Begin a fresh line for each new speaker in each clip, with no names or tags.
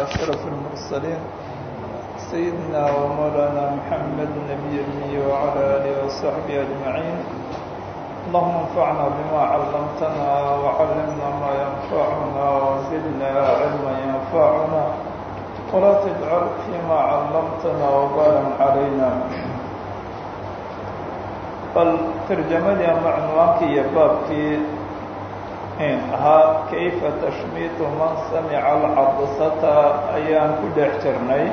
أشرف المرسلين سيدنا ومولانا محمد النبي الأمي وعلى آله وصحبه أجمعين اللهم انفعنا بما علمتنا وعلمنا ما ينفعنا وزدنا علما ينفعنا ولا تجعل فيما علمتنا وبالا علينا bal tarjamadii ama cunwaankii iyo baabkii ahaa kayfa tashmiitu man samica alcadasata ayaan ku dhex jirnay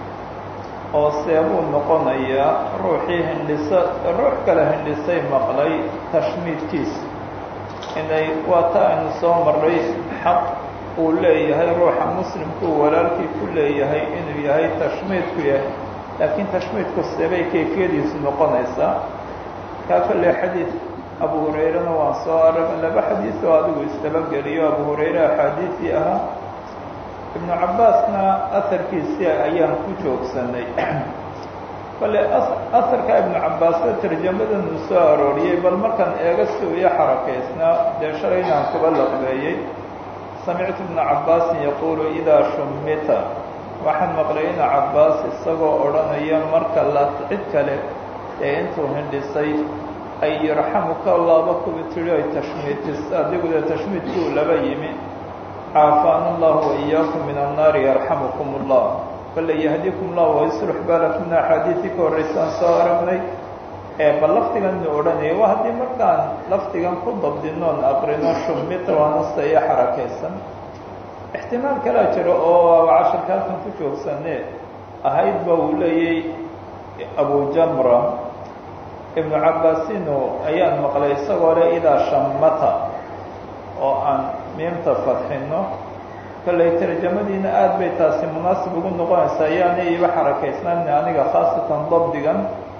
oo seebuu noqonayaa ruuxii hindhisa ruux kale hindhisay maqlay tashmiidkiisa inay waa ta aynu soo marray xaq uu leeyahay ruuxa muslimku uu walaalkii ku leeyahay inuu yahay tashmiidku yahay laakiin tashmiidku seebay kayfiyadiisu noqonaysaa kaa kolley xadiid abu hurayrena waan soo araga laba xadiid oo adigu isdabageliyo abu hurayre axaadiisii ahaa ibnu cabbaasna aharkiisii ayaan ku joogsanay bale aharka ibnu cabbaasna tarjamadanu soo arooriyey bal markaan eega si u iyo xarakaysnaa dee shalaynaan kuba laqbeeyey samictu ibna cabbaasin yaquulu idaa shumita waxaan maqlay ina cabbaas isagoo odhanaya marka la cid kale ee intuu hindhisay ay yarxamuka allaaba kuwa tiri ay tashmiitis adigudee tashmiidkii u laba yimi caafaana allahu waiyaakum min annaari yarxamukum ullah bale yahdikum llah wayslux baalakumna axaadiisii ka horreysaan soo aragnay ee bal lafdigan nu odhanaya waa haddii markaan lafdigan ku dabdinoon aqrino shumita waanasta iyo xarakaysan ixtimaal kalaa jiro oo casharka halkan ku joogsane ahayd ba uu leeyay abu jamra ibnu cabbaasino ayaan maqlay isagoo le idaa shammata oo aan miimta fadxino kolley tarjamadiina aada bay taasi munaasib ugu noqonaysaa ayaanay iba xarakaysnaani aniga khaasatan dabdigan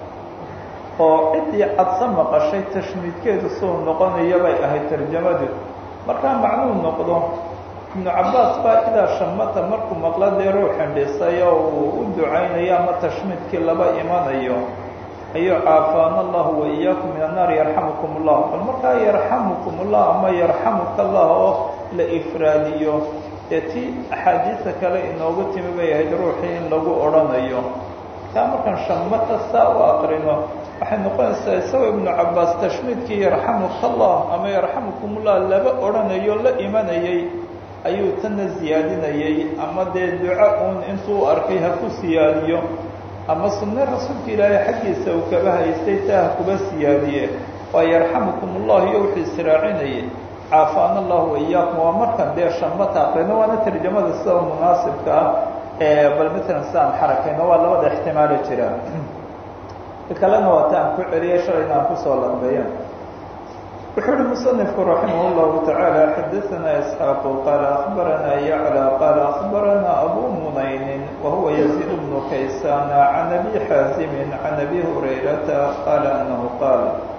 oo ciddii cadsa maqashay tashmiidkeedu suu noqonaya bay ahayd tarjamadu markaa macnuu noqdo ibnu cabbaas baa idaa shamata markuu maqla dee ruux xindhisay oo uu u ducaynayo ama tashmiidkii laba imanayo ayuu caafaana allahu waiyaakum min annaar yarxamukum ullah bal markaa yarxamukum ullah ama yarxamuka allah oo la ifraadiyo dee tii axaadiisa kale inoogu timi bay ahayd ruuxii in lagu odhanayo taa markaan shamata saa u aqrino waxay noqonaysaa isagoo ibnu cabbaas tashmiidkii yarxamuka allah ama yarxamukum ullah laba odhanayo la imanayay ayuu tanna siyaadinayay ama dee duco uun intuu arkay ha ku siyaadiyo ama sunne rasuulka ilaahay xaggiisa uu kaba haystay taa ha kuba siyaadiye waa yarxamukum ullah iyo wuxuu israacinayay caafaana allahu waiyaakum waa markan dee shamata aqrino waana tarjamada sida munaasibka ah ee bal matalan si aan xarakayno waa labada ixtimaali jira kalena waa ta aan ku celiyay shalayna aan kusoo lambeeya wuxuu uhi musanifku raximah llahu tacaala xadaanaa isxaaqu qaala akbarana yaclى qaala akbarana abu munaynin wahuwa yaziid bnu kaysana can abi xaazimin can abi hurayrata qaala anahu qaal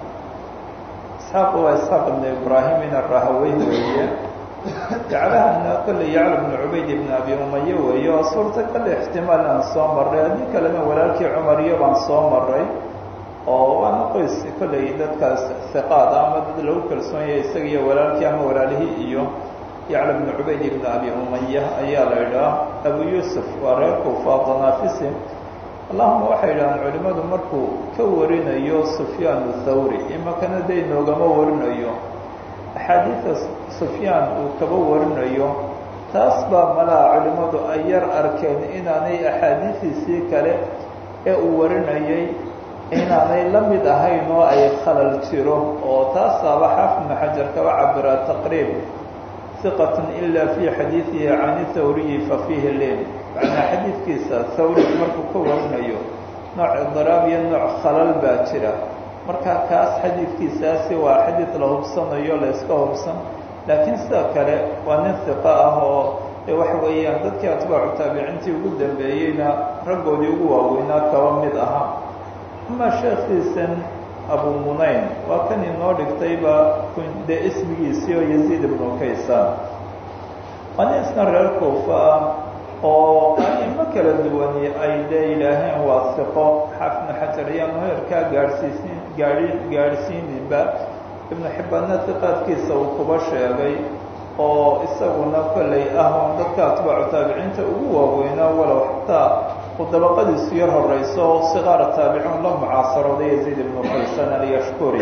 isxaaqu waa isxaaq ibnu ibraahim arahawey weeye jaclahana kolley yacla bnu cubayd ibn abi umaye weeye oo suurtagal ixtimaal aan soo maray haddii kalena walaalkii cumar iyo baan soo maray oo waana qoys kolley dadkaas hiqaad ama dad lagu kalsoon yahay isaga iyo walaalkii ama walaalihii iyo yacla bnu cubayd ibn abi umaya ayaa la idhaah abu yuusuf waa reer kuufa danaafisi allahuma waxay idhahaan culimmadu markuu ka warinayo sufyaan thawri imakana day noogama warinayo axaadiida sufyaan uu kaba warinayo taas baa malaha culimmadu ay yar arkeen inaanay axaadiidiisii kale ee uu warinayay inaanay la mid ahayn oo ay khalal jiro oo taasaaba xaafid ibnu xajar kaba cabiraa taqriib hiqatun ila fii xadiidihi cani thawriyi fa fiihi lin macnaa xadiidkiisa thawri markuu ka warinayo nooc idiraab iyo nooc khalal baa jira marka kaas xadiidkiisaasi waa xadiid la hubsanayo la iska hubsan laakiin sida kale waa nin hiqa ah oo waxa weeyaan dadkii atbaacu taabiciintii ugu dambeeyeyna raggoodii ugu waaweynaa kaba mid ahaa ama sheekhiisan abu munayn waa kan inoo dhigtayba dee ismigiisii oo yaziid ibnu kaysaan waa nin isna reer kuufa ah oo aimo kala duwani ay dee yidhaaheen waa hiqo xaafidnu xajar ayaanu heerkaa gaadhsiisin gaai gaadhsiininba ibnu xibbaanna hiqaadkiisa uu kuba sheegay oo isaguna kollay ah oon dadka atbaacu taabiciinta ugu waaweynaa walow xataa uu dabaqadiisu yar horeyso siqaara taabiciin la mucaasarooday yaziid ibnu qaysan alyashkuri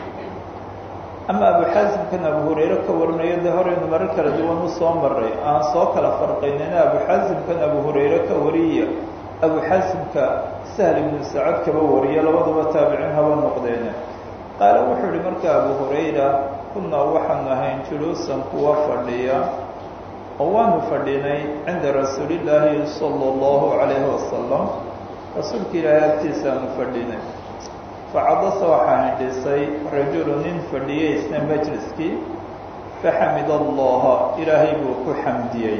ama abu xaasimkan abu hurayre ka warinayo dee horeynu marar kala duwan u soo maray aan soo kala farqaynina abu xaasimkan abu hurayre ka wariya abu xaasimka sahl ibnu sacad kaba wariya labaduba taabiciin haba noqdeene qaale wuxuu ihi marka abu hurayra kunaa waxaanu ahayn juluusan kuwa fadhiya oo waanu fadhinay cinda rasuulillaahi sala allahu calayhi wasalam rasuulka ilaahay agtiisaanu fadhinay facadasa waxaa hindhisay rajulu nin fadhiyey isna majliskii faxamid allaha ilaahay buu ku xamdiyey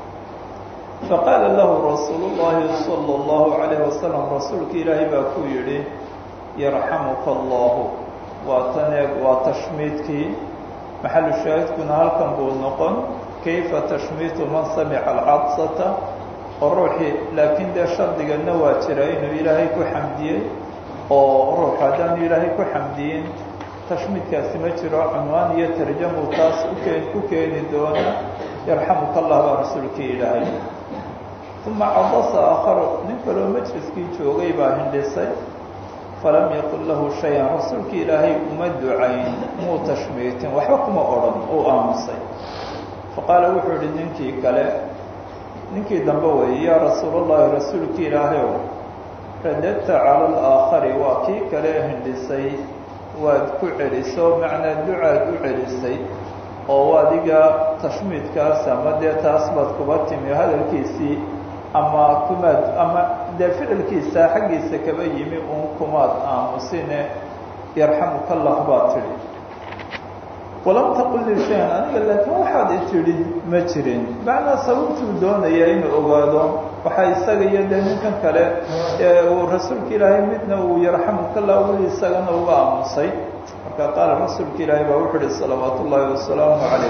faqaala lahu rasuulu llaahi sala allahu calayhi wasalam rasuulka ilaahay baa ku yidhi yarxamuka allahu waa taneeg waa tashmiidkii maxalu shaahidkuna halkan buu noqon kayfa tashmiitu man samica alcadsata oo ruuxii laakiin dee shardigana waa jira inuu ilaahay ku xamdiyey oo ruux haddaanu ilaahay ku xamdiyin tashmiidkaasi ma jiro cunwaan iyo tarjamu taas ukeen ku keeni doona yarxamuka allah baa rasuulkii ilaahay uma cadasa aakharu nin kaloo majliskii joogay baa hindhisay falam yaqul lahu shay-an rasuulkii ilaahay uma ducayn muu tashmiitin waxba kuma odhan uu aamusay faqaala wuxuu ihi ninkii kale ninkii dambe weeye yaa rasuulallahi rasuulkii ilaahayow radadta cala alaakhari waa kii kale hindhisay waad ku celiso macnaa ducaad u celisay oo adiga tashmiidkaas ama dee taas baad kuba timi hadalkiisii ama kumaad ama dee ficilkiisa xaggiisa kaba yimi uun kumaad aamusine yarxamuka allah baa tidhi walam taqul lii shay-an aniga laakiin waxaad i tidhi ma jirin macnaa sababtuu doonaya inuu ogaado waxaa isaga iyo dee ninkan kale ee uu rasuulka ilaahay midna uu yarxamuka allah weli isagana uga aamusay marka qaala rasuulka ilaahay baa wuxuu ihi salawaatu ullaahi wasalaamu calayh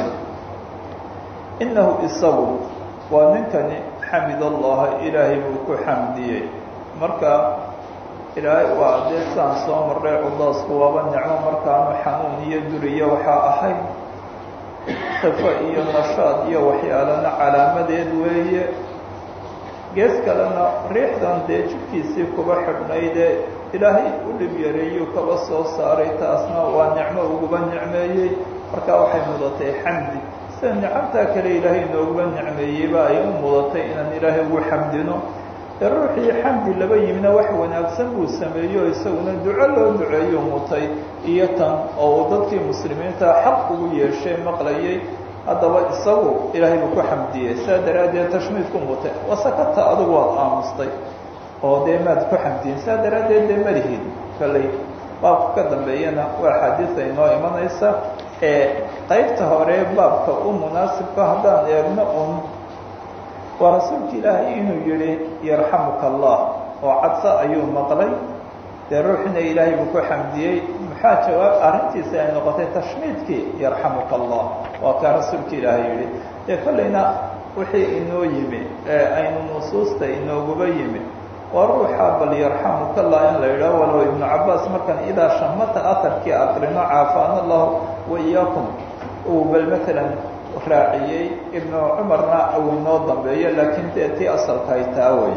inahu isagu waa ninkani xamid allaha ilaahay buu ku xamdiyey marka ilaahay waa dee saan soo marray cudaasku waaba nicmo markaanu xanuun iyo duriyo waxaa ahayd khifo iyo nashaad iyo waxyaalana calaamadeed weeye gees kalena riixdan dee jidhkiisii kuba xidhnaydee ilaahay u dhib yareeyuu kaba soo saaray taasna waa nicmo uguba nicmeeyey markaa waxay mudatay xamdi sida nicamtaa kale ilaahay nooguba nicmeeyeyba ay u mudatay inaan ilaahay ugu xamdino ee ruuxii xamdi laba yimina wax wanaagsan buu sameeyo isaguna duco loo duceeyo mutay iyo tan oo uu dadkii muslimiinta xaq ugu yeeshay maqlayay haddaba isagu ilaahay buu ku xamdiyey sidaa daraaddeed tashmiidku mutay wasakata adugu waad aamustay oo dee maad ku xamdiyin sidaa daraaddeed dee malihid kalley baabka ka dambeeyana waa axaadiisa inoo imanaysa ee qaybta hore baabka u munaasibka haddaan eegno un waa rasuulka ilaahay inuu yihi yarxamuka allah oo cadso ayuu maqlay dee ruuxina ilaahay buu ku xamdiyey maxaa jawaab arrintiisa ay noqotay tashmiidkii yarxamuka allah waa kaa rasuulka ilaahay yihi dee kollayna wixii inoo yimi ee aynu nusuusta inooguba yimi waa ruuxa bal yarxamuka allah in la yidhaho walow ibnu cabaas markan idaa shamata aharkii aqrino caafaana allahu wa iyaakum uu bal maalan raaciyey ibnu cumarna uu inoo dambeeyo laakiin dee tii asalka ay taa wey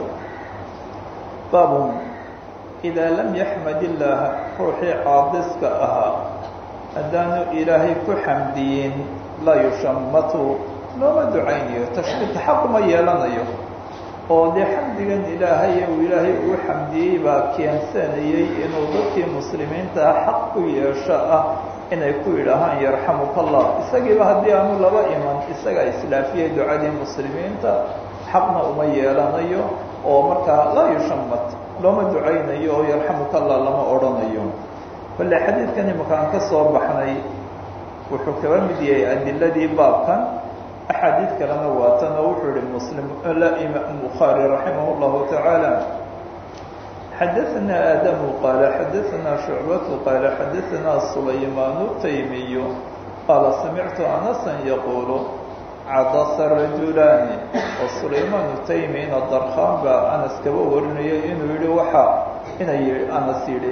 baabun idaa lam yaxmad illaaha ruuxii caadiska ahaa haddaanu ilaahay ku xamdiyin laa yushamatu looma ducaynayo tashmiidka xaquma yeelanayo oo dee xamdigan ilaahay uu ilaahay ugu xamdiyey baa keensanayey inuu dadkii muslimiintaa xaq ku yeesho ah inay ku yidhaahaan yarxamuka allah isagiiba haddii aanu laba iman isagaa islaafiyey ducadii muslimiinta xaqna uma yeelanayo oo markaa laa yushamat looma ducaynayo oo yarxamuka allah lama odhanayo balle xadiidkan imakaan ka soo baxnay wuxuu kaba mid yahay adiladii baabkan axaadiid kalena waatan oo wuxuu yihi muslim la imaam bukhaari raximah اllahu tacaala xadaثna aadamu qaala xadaثna shucbatu qaala xadaثna sulaymaanu taymiyu qaala samictu anasa yaquulu cadasa rajulaani oo sulaymaanu taymina darkhaan baa anas kaba warinayo inuu yihi waxa inay anas yidhi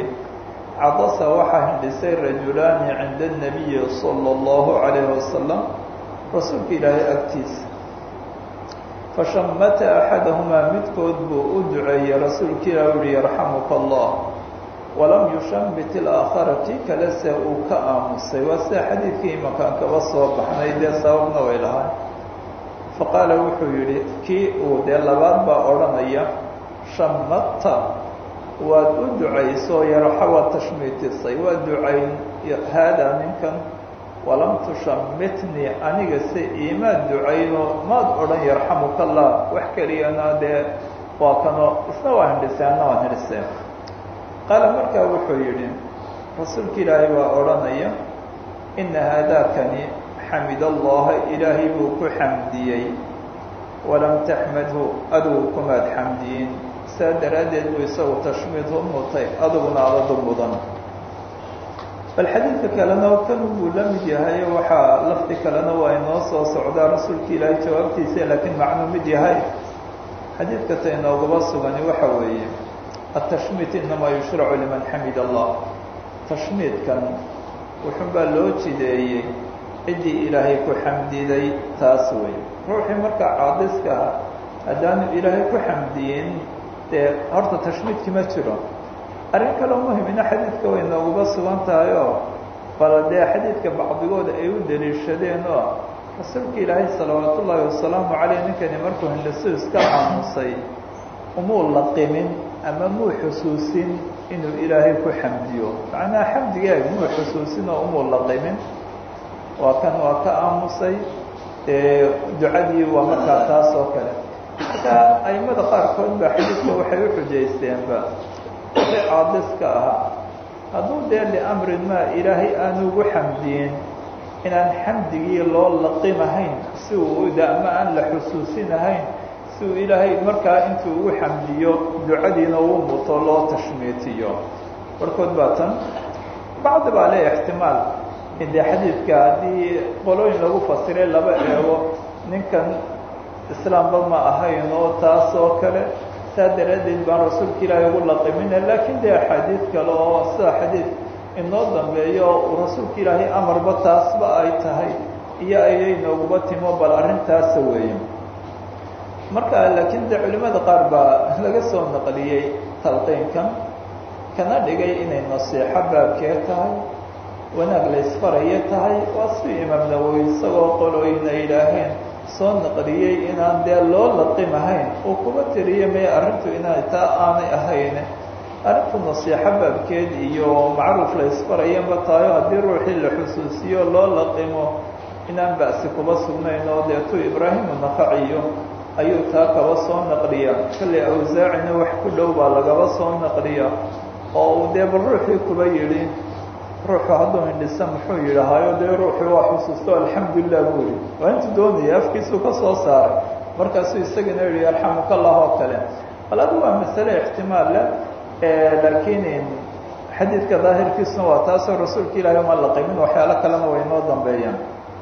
cadasa waxaa hindhisay rajulaani cinda الnabiyi salى اllahu عalayh wasalam rasuulka ilaahay agtiisa fashamata axadahumaa midkood buu u duceeyey rasuulka ilaah u yihi yarxamuka allah walam yushamit ilaakhara kii kale se uu ka aamusay waa sida xadiidkii imakaan kaba soo baxnay dee sababna way lahay faqaala wuxuu yidhi kii uu dee labaad baa odhanaya shamata waad u ducayso yarxa waad tashmiitisay waa ducayn haadaa ninkan walam tushamitnii aniga se imaad ducayno maad odhan yarxamuka allah wax keliyana dee waa kano isna waa hindhiseen anna waan hindhiseen qaala markaa wuxuu yidhi rasuulka ilaahay baa odhanaya ina haadaakani xamid allaha ilaahay buu ku xamdiyey walam taxmadhu adigu kumaad xamdiyin saa daraaddeed buu isagu tashmiidhu mutay adiguna adadu mudan bal xadiidka kalena kan buu la mid yahay waxaa lafdi kalena waa inoo soo socdaa rasuulka ilaahay jawaabtiisa laakiin macnuu mid yahay xadiidka ta inoogaba sugani waxa weeye atashmiit inamaa yushracu liman xamid allah tashmiidkan wuxun baa loo jideeyey ciddii ilaahay ku xamdiday taas wey ruuxii markaa caadiska ah haddaanu ilaahay ku xamdiyin dee horta tashmiidki ma jiro arrin kaloo muhimina xadiidka way nooguba sugan tahay oo bal dee xadiidka bacdigooda ay u daliishadeen oo rasuulka ilaahay salawaat ullaahi wasalaamu caleyh ninkani markuu hindhisu iska aamusay umuu laqimin ama muu xusuusin inuu ilaahay ku xamdiyo macnaha xamdigeeg muu xusuusin oo umuu laqimin waa kan waa ka aamusay ducadii waa markaa taas oo kale marka aimada qaarkood ba xadiidka waxay u xujaysteenba wixii caadiska ahaa hadduu dee liamrin maa ilaahay aanu ugu xamdiyin inaan xamdigii loo laqimahayn si uu ama aan la xusuusinahayn si uu ilaahay markaa intuu ugu xamdiyo ducadiina uu muto loo tashmiitiyo barkood baa tan bacdi baa le ixtimaal in dee xadiidka haddii qolooyin lagu fasiray laba eego ninkan islaamba ma ahayn oo taas oo kale saa daraaddeed baan rasuulka ilaahay ugu laqimina laakiin dee axaadiid kale oo sida xadiid inoo dambeeyo uu rasuulka ilaahay amarba taasba ay tahay iyo ayay nooguba timo bal arrintaasa weeye marka laakiin dee culimada qaar baa laga soo naqliyey talqiinkan kana dhigay inay nasiixo baabkee tahay wanaag la isfarayo tahay waa sidii imaam nawowi isagoo qolooyin ay yidhaaheen soo naqliyey inaan dee loo laqimahayn uu kuba tiriyo may arrintu inay taa aanay ahayn arrintu nasiixo baabkeed iyo macruuf la isfarayanba tahayo haddii ruuxii la xusuusiyo loo laqimo inaan ba'si kuba sugnayn oo deetu ibraahimu naqaciyo ayuu taa kaba soo naqliya kalley awsaacina wax ku dhow baa lagaba soo naqliya oo uu dee bal ruuxii kuba yidhi ruuxu hadduu hindhisa muxuu yidhahaayo dee ruuxii waa xusuusto alxamdulilah buu yihi waa intuu doonaya afkiisuu ka soo saaray markaasuu isagana yihi yarxamuka allah oo kale bal adu waa masale ixtimaal leh laakiin xadiidka daahirkiisuna waa taasoo rasuulka ilaahay uma laqimin waxyaalo kalena way noo dambeeyaan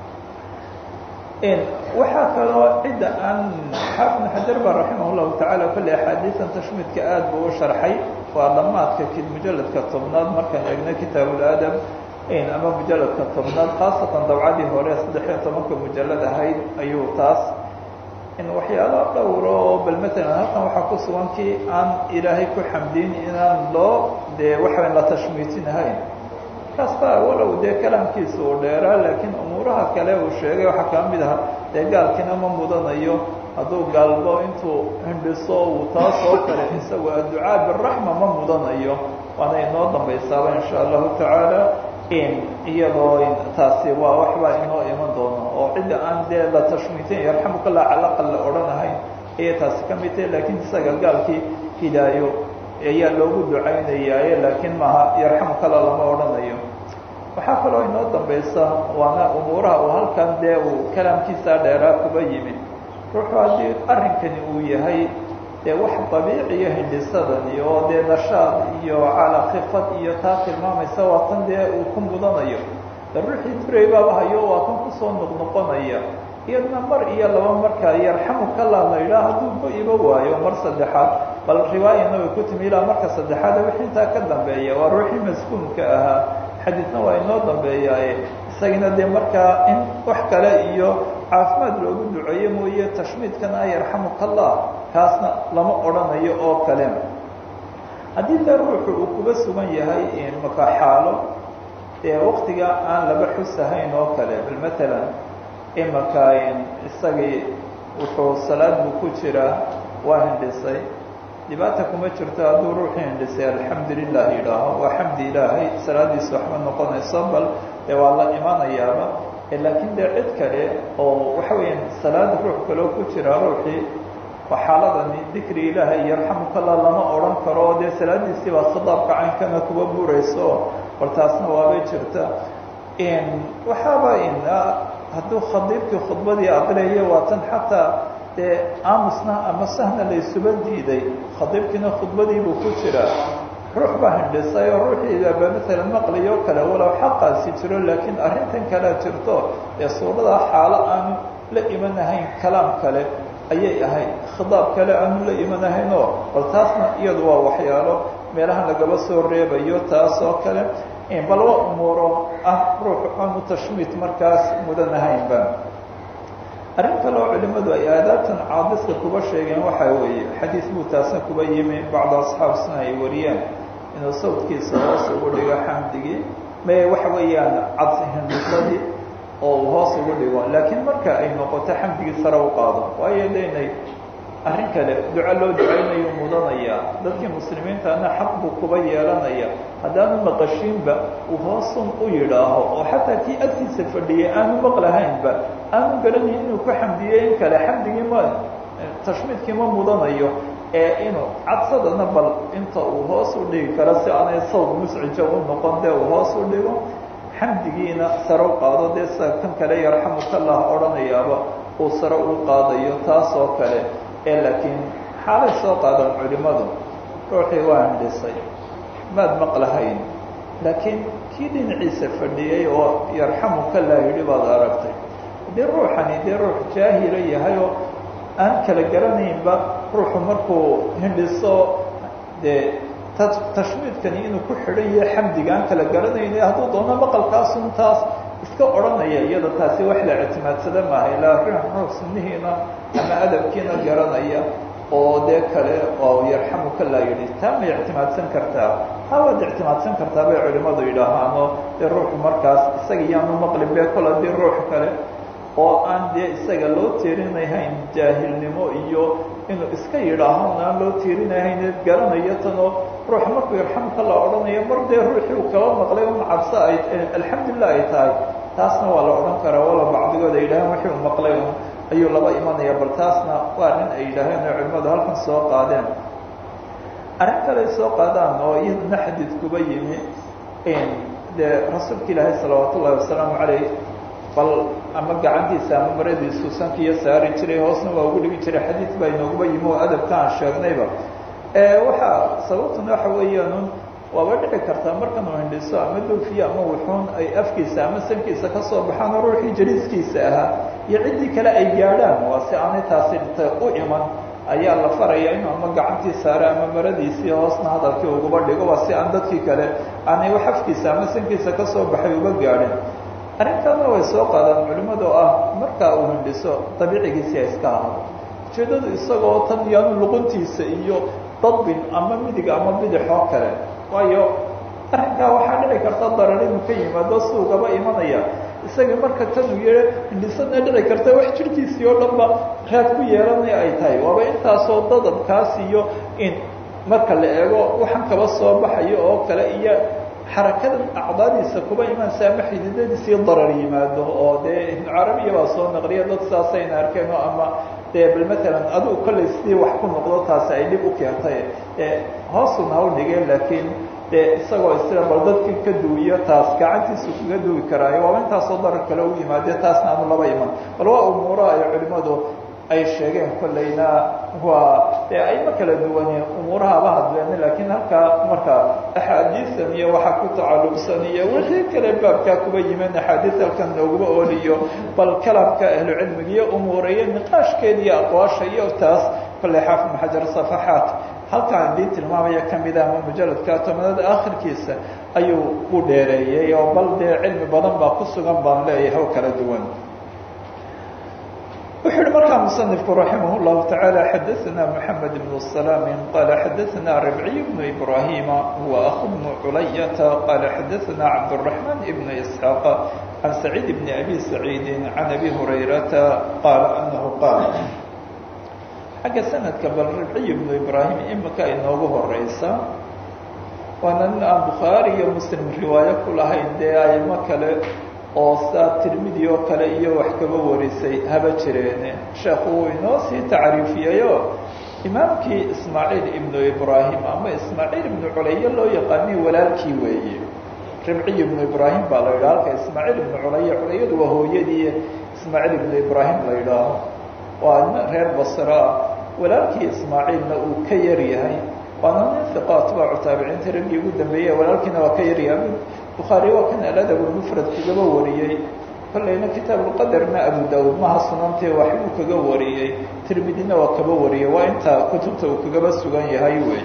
waxaa kaloo cidda aan xaafid xajar ba raximah llahu tacaala kolley axaadiisan tashmiidka aada buu u sharxay waa dhammaadka mujaladka tobnaad markaan eegna kitaabuladab ama mujaladka tobnaad khaasatan dabcadii hore saddex iyo tobanka mujalad ahayd ayuu taas in waxyaalo dhowro oo bal matalan halkan waxaa ku sugan kii aan ilaahay ku xamdiyin inaan loo dee waxayn la tashmiitinahayn kasta walow dee kalaamkiisa uu dheeraa laakiin umuuraha kale uu sheegay waxaa kaa mid aha dee gaalkiina ma mudanayo hadduu gaalbo intuu hindhiso uu taas oo kale isagu adducaa biraxma ma mudanayo waana inoo dambaysaaba insha allahu tacaala in iyadoo taasi waa waxbaa inoo iman doono oo cidda aan dee la tashmiitin yarxamukallah calaqal la odhanahayn ayay taasi ka mid tahay laakiin isaga gaalkii hidaayo ayaa loogu ducaynayaaye laakiin maaha yarxamukala lama odhanayo waxaa kaloo inoo dambaysa waana umuuraha uu halkan dee uu kalaamkiisaa dheeraa kuba yimid ruuxu haddii arrinkani uu yahay dee wax dabiiciyo hindhisadani oo dee nashaad iyo cala khifad iyo taa tilmaamaysa waa tan dee uu ku mudanayo de ruuxii duray baaba hayo waa kan kusoo noqnoqonaya iyadna mar iyo laba markaa yarxamukala la yidhaah hadduu ku iba waayo mar saddexaad bal riwaayana way ku timi ilaa marka saddexaad wixii intaa ka dambeeya waa ruuxii maskuunka ahaa xadiidna waa inoo dambeeyaaye isagina dee markaa in wax kale iyo caafimaad loogu duceeyo mooye tashmiidkana yarxamukallah kaasna lama odhanayo oo kale haddii dee ruuxu uu kuga sugan yahay maka xaalo dee waktiga aan laba xusahayn oo kale bal matalan imaka isagii wuxuu salaad buu ku jiraa waa hindhisay dhibaata kuma jirto hadduu ruuxii hindhisay alxamdu lilah yidhaaho waa xamdi ilaahay salaadiisu waxma noqonayso bal dee waa la imanayaaba laakiin dee cid kale oo waxa weeyaan salaad ruux kaloo ku jira ruuxii waa xaaladani dikri ilaahay yarxamukallah lama odhan karo oo dee salaadiisii baa khitaabka caynkana kuba burayso bal taasna waabay jirta waxaaba hadduu khadiibkii khudbadii aqriyayo waa tan xataa dee aamusna ama sahna laysuba diiday khadiibkiina khudbadiibuu ku jiraa ruux baa hindhisay oo ruuxiidaba maalan maqliyo kale walow xaqaasi jiro laakiin arrintan kalea jirto ee suuradaa xaalo aanu la imanahayn kalaam kale ayay ahayd khidaab kale aanu la imanahaynoo bal taasna iyadu waa waxyaalo meelahan lagaba soo reebayo taas oo kale bal waa umuuro ah ruuxu aanu tashmiit markaas mudanahaynba arrin kale oo culimmadu ay aadaabtan caadiska kuba sheegeen waxaa weeye xadiis buu taasna kuba yimi bacdu asxaab sina ay wariyeen inuu sawdkiisa hoos ugu dhigo xamdigii me waxa weeyaan cad hindhisadii oo uu hoos ugu dhigo laakiin marka ay noqoto xamdigii sare u qaado waayo daynay arrin kale duco loo ducaynayo mudanaya dadkii muslimiintana xaq buu kuba yeelanaya haddaanu maqashiinba uu hoosun u yidhaaho oo xataa kii agtiisa fadhiyay aanu maqlahaynba aanu garanayn inuu ku xamdiyey in kale xamdigii ma tashmiidkii ma mudanayo ee inuu cadsadana bal inta uu hoos u dhigi karo si aanay sawd muscija u noqon dee uu hoos u dhigo xamdigiina sare u qaado dee sida kan kale yarxamukallah odhanayaaba uu sare u qaadayo taas oo kale ee laakiin xaalay soo qaadan culimmadu ruuxii waa hindhisay maad maqlahayn laakiin kii dhinaciisa fadhiyey oo yarxamukallah yidhi baad aragtay haddii ruuxani dee ruux jaahila yahay oo aan kala garanaynba ruuxu markuu hindhiso dee tashmiidkani inuu ku xidhan yahay xamdiga aan kala garanayna hadduu doono maqalkaasun taas iska odhanaya iyada taasi wax la ictimaadsada maaha ilaa ruux sunnihiina ama adabkiina garanaya oo dee kale oo yarxamukallah yidhi taa ma ictimaadsan kartaa ha waad ictimaadsan kartaa bay culimmadu yidhaahaano dee ruuxu markaas isaga iyaanu maqlin be kol haddii ruux kale oo aan dee isaga loo tiirinahayn jaahilnimo iyo inuu iska yidhaaho aan loo tiirinahayn garanayo tanoo ruux markuu yarxamukallah odhanayo mar dee ruuxii uu kaba maqlay un cabso ay alxamdulilah ay tahay taasna waa la odhan karaa wala bacdigood ay yidhaaheen wixii uu maqlay un ayuu laba imanaya bal taasna waa nin ay yidhaaheen oo culimmadu halkan soo qaadeen arrin kale ay soo qaadaan oo iyaduna xadiid kuba yimi dee rasuulka ilaahay salawaat ullahi wasalaamu caleyh bal ama gacantiisa ama maradiisu sankiiyo saari jiray hoosna waa ugu dhigi jiray xadiid baa inooguba yimi oo adabka aan sheegnayba waxaa sababtuna waxa weeyaan waaba dhici kartaa markan uu hindhiso ama doofiyo ama wuxuun ay afkiisa ama sankiisa ka soo baxaan oo ruuxii jaliiskiisa ahaa iyo ciddii kale ay gaadhaan waa si aanay taasi dhinta u iman ayaa la faraya inuu ama gacantii saare ama maradiisii hoosna hadalkii uguba dhigo waa si aan dadkii kale aanay wax afkiisa ama sankiisa ka soo baxay uga gaadhin arrintaana way soo qaadaan culimmadu ah markaa uu hindhiso dabiicigiisii ay iska ahado ujeeddadu isagoo tan yaanu luquntiisa iyo dadbin ama midig ama bidix oo kale waayo arrinkaa waxaa dhici karta darar inuu ka yimaado suugaba imanaya isaga marka tanuu yee hindhisana dhici karta wax jirhkiisii oo dhan ba raad ku yeelanaya ay tahay waaba intaasoo dadabkaas iyo in marka la eego waxaan kaba soo baxayo oo kale iyo xarakadan acdaadiisa kuba imaansa ama xididadiisii darar yimaado oo dee ibnu carabiya baa soo naqliya dad saasayna arkeen oo ama dee bal matalan adigu kollay sidii wax ku noqdo taasi ay dhib u keentay hoosun ha u dhigeen laakiin dee isagoo isla bal dadkii ka duwiyo taas gacantiisu kaga duwi karaayo waaba intaasoo darar kale u yimaade taasna aanu laba iman bal waa umuuraha ay culimmadu ay sheegeen kollayna waa dee ayma kala duwane umuurahaba hadleen laakiin halkaa marka axaadiisan iyo waxa ku tacalluqsan iyo wixii kale baabkaa kuba yimin axaadiis halkan nooguma ooliyo bal kalamka ahlucilmiga iyo umuureyo niqaashkeeda iyo aqwaasha iyo taas kollay xaafid maxajar safaxaat halkaan dii tilmaamaya kamida ama mujaladka tobanada akhirkiisa ayuu u dheereeyey oo bal dee cilmi badan baa ku sugan baan leeyahay oo kala duwan wuxuu uhi markaa musanifku raximah اllahu taعaalى xadaثna mحamed بn سلام qala xadaثna ربعي بن إbrahima huwa أخu بن culayata qala xadaثna cabdالرحمن بn إسحاaq عan سacيid بn أbي سacيidi عan أbي هurayrata qaala anahu qaal xagga sanadka bal ribciy bnu ibraahim imika inoogu horeysa waana nin aan bukhaari iyo muslim riwaayo ku lahayn dee aymo kale oo saa tirmidi oo kale iyo wax kaba warisay haba jireene sheekhu wuu inoo sii tacriifiyeyo imaamkii ismaaciil ibnu ibraahim ama ismaaciil ibnu culaye loo yaqaanay walaalkii weeye ribciy ibnu ibraahim baa la yidhaha halka ismaaciil ibnu culaye culayadu waa hooyadii ismaaciil ibnu ibraahim la yidhaaho waa nin reer basra ah walaalkii ismaaciilna uu ka yar yahay waana nin iqa atbaacu taabiciinta raggii ugu dambeeyey walaalkiina waa ka yaryahay bukhaari waa kan aladab mufrad kagaba wariyey kollayna kitaabuqadarna abu daawud maha sunantee waxbuu kaga wariyey tirmidina waa kaba wariyey waa inta kutubta uu kagaba sugan yahay wey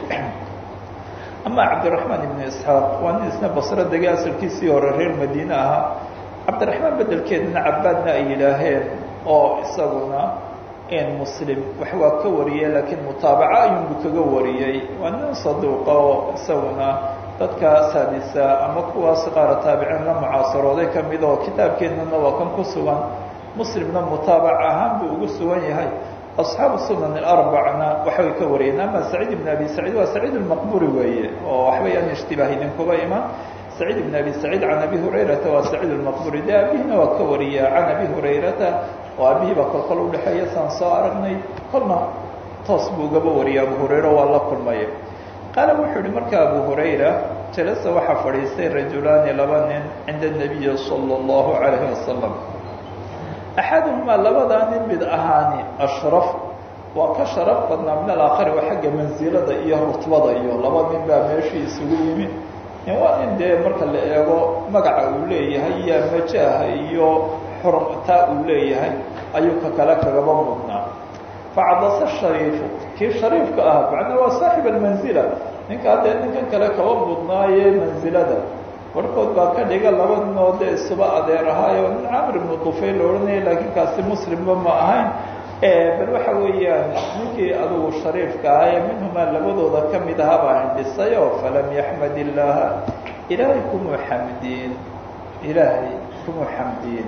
ama cabdiraxmaan ibnu isxaaq waa nin isna basro dege asalkiisii hore reer madiine ahaa cabdiraxmaan bedelkeedna cabaadna ay yidhaaheen oo isaguna muslim wax waa ka wariyey laakiin mutaabaca ayuunbu kaga wariyey waa nin saduuqa oo isaguna dadka saadisa ama kuwaas qaara taabiciin la mucaasarooday kamid oo kitaabkeennana waa kan ku sugan muslimna mutaabac ahaan buu ugu sugan yahay asxaabu sunan arbacna waxbay ka wariyeen ama saciid ibn abi saciid waa saciid lmaqburi weeye oo waxba yaan ishtibaah idinkuba iman saciid ibn abi saciid can abi hurayrata waa saciid lmaqburi de abihina waa ka wariya can abi hurayrata oo abihii baa kolkol udhexeeya saan soo aragnay kolna toos buu ugaba wariyay abu hurayra waa la kulmaya qaala wuxuu yihi marka abu hurayra jalasa waxaa fadhiistay rajulaani laba nin cinda nabiyi sala allahu calayhi wasalam axaduhumaa labadaa nin mid ahaani ashraf waa ka sharaf badnaa min alaakhari waa xagga mansilada iyo rutbada iyo laba nin baa meeshii isugu yimi waa nin dee marka la eego magaca uu leeyahay iyo majaaha iyo xurmtaa uu leeyahay ayuu ka kale kagaba mudnaa facadasa shariifu kii shariifka ahaa macnaa waa saaxib almanzila ninkaa dee ninkan kale kaba mudnaaye mansilada barhkood baa ka dhiga laba ninoo dee isuba adeer ahaayo nin camr ibnu dufayl la odhanaya laakiin kaasi muslimba ma ahayn bal waxa weeyaan ninkii adugu shariifka ahaa ee minhumaa labadooda ka mid ahaa baa hindhisayo falam yaxmad illaaha ilaahay kumuu xamdiin ilaahay kumuu xamdiin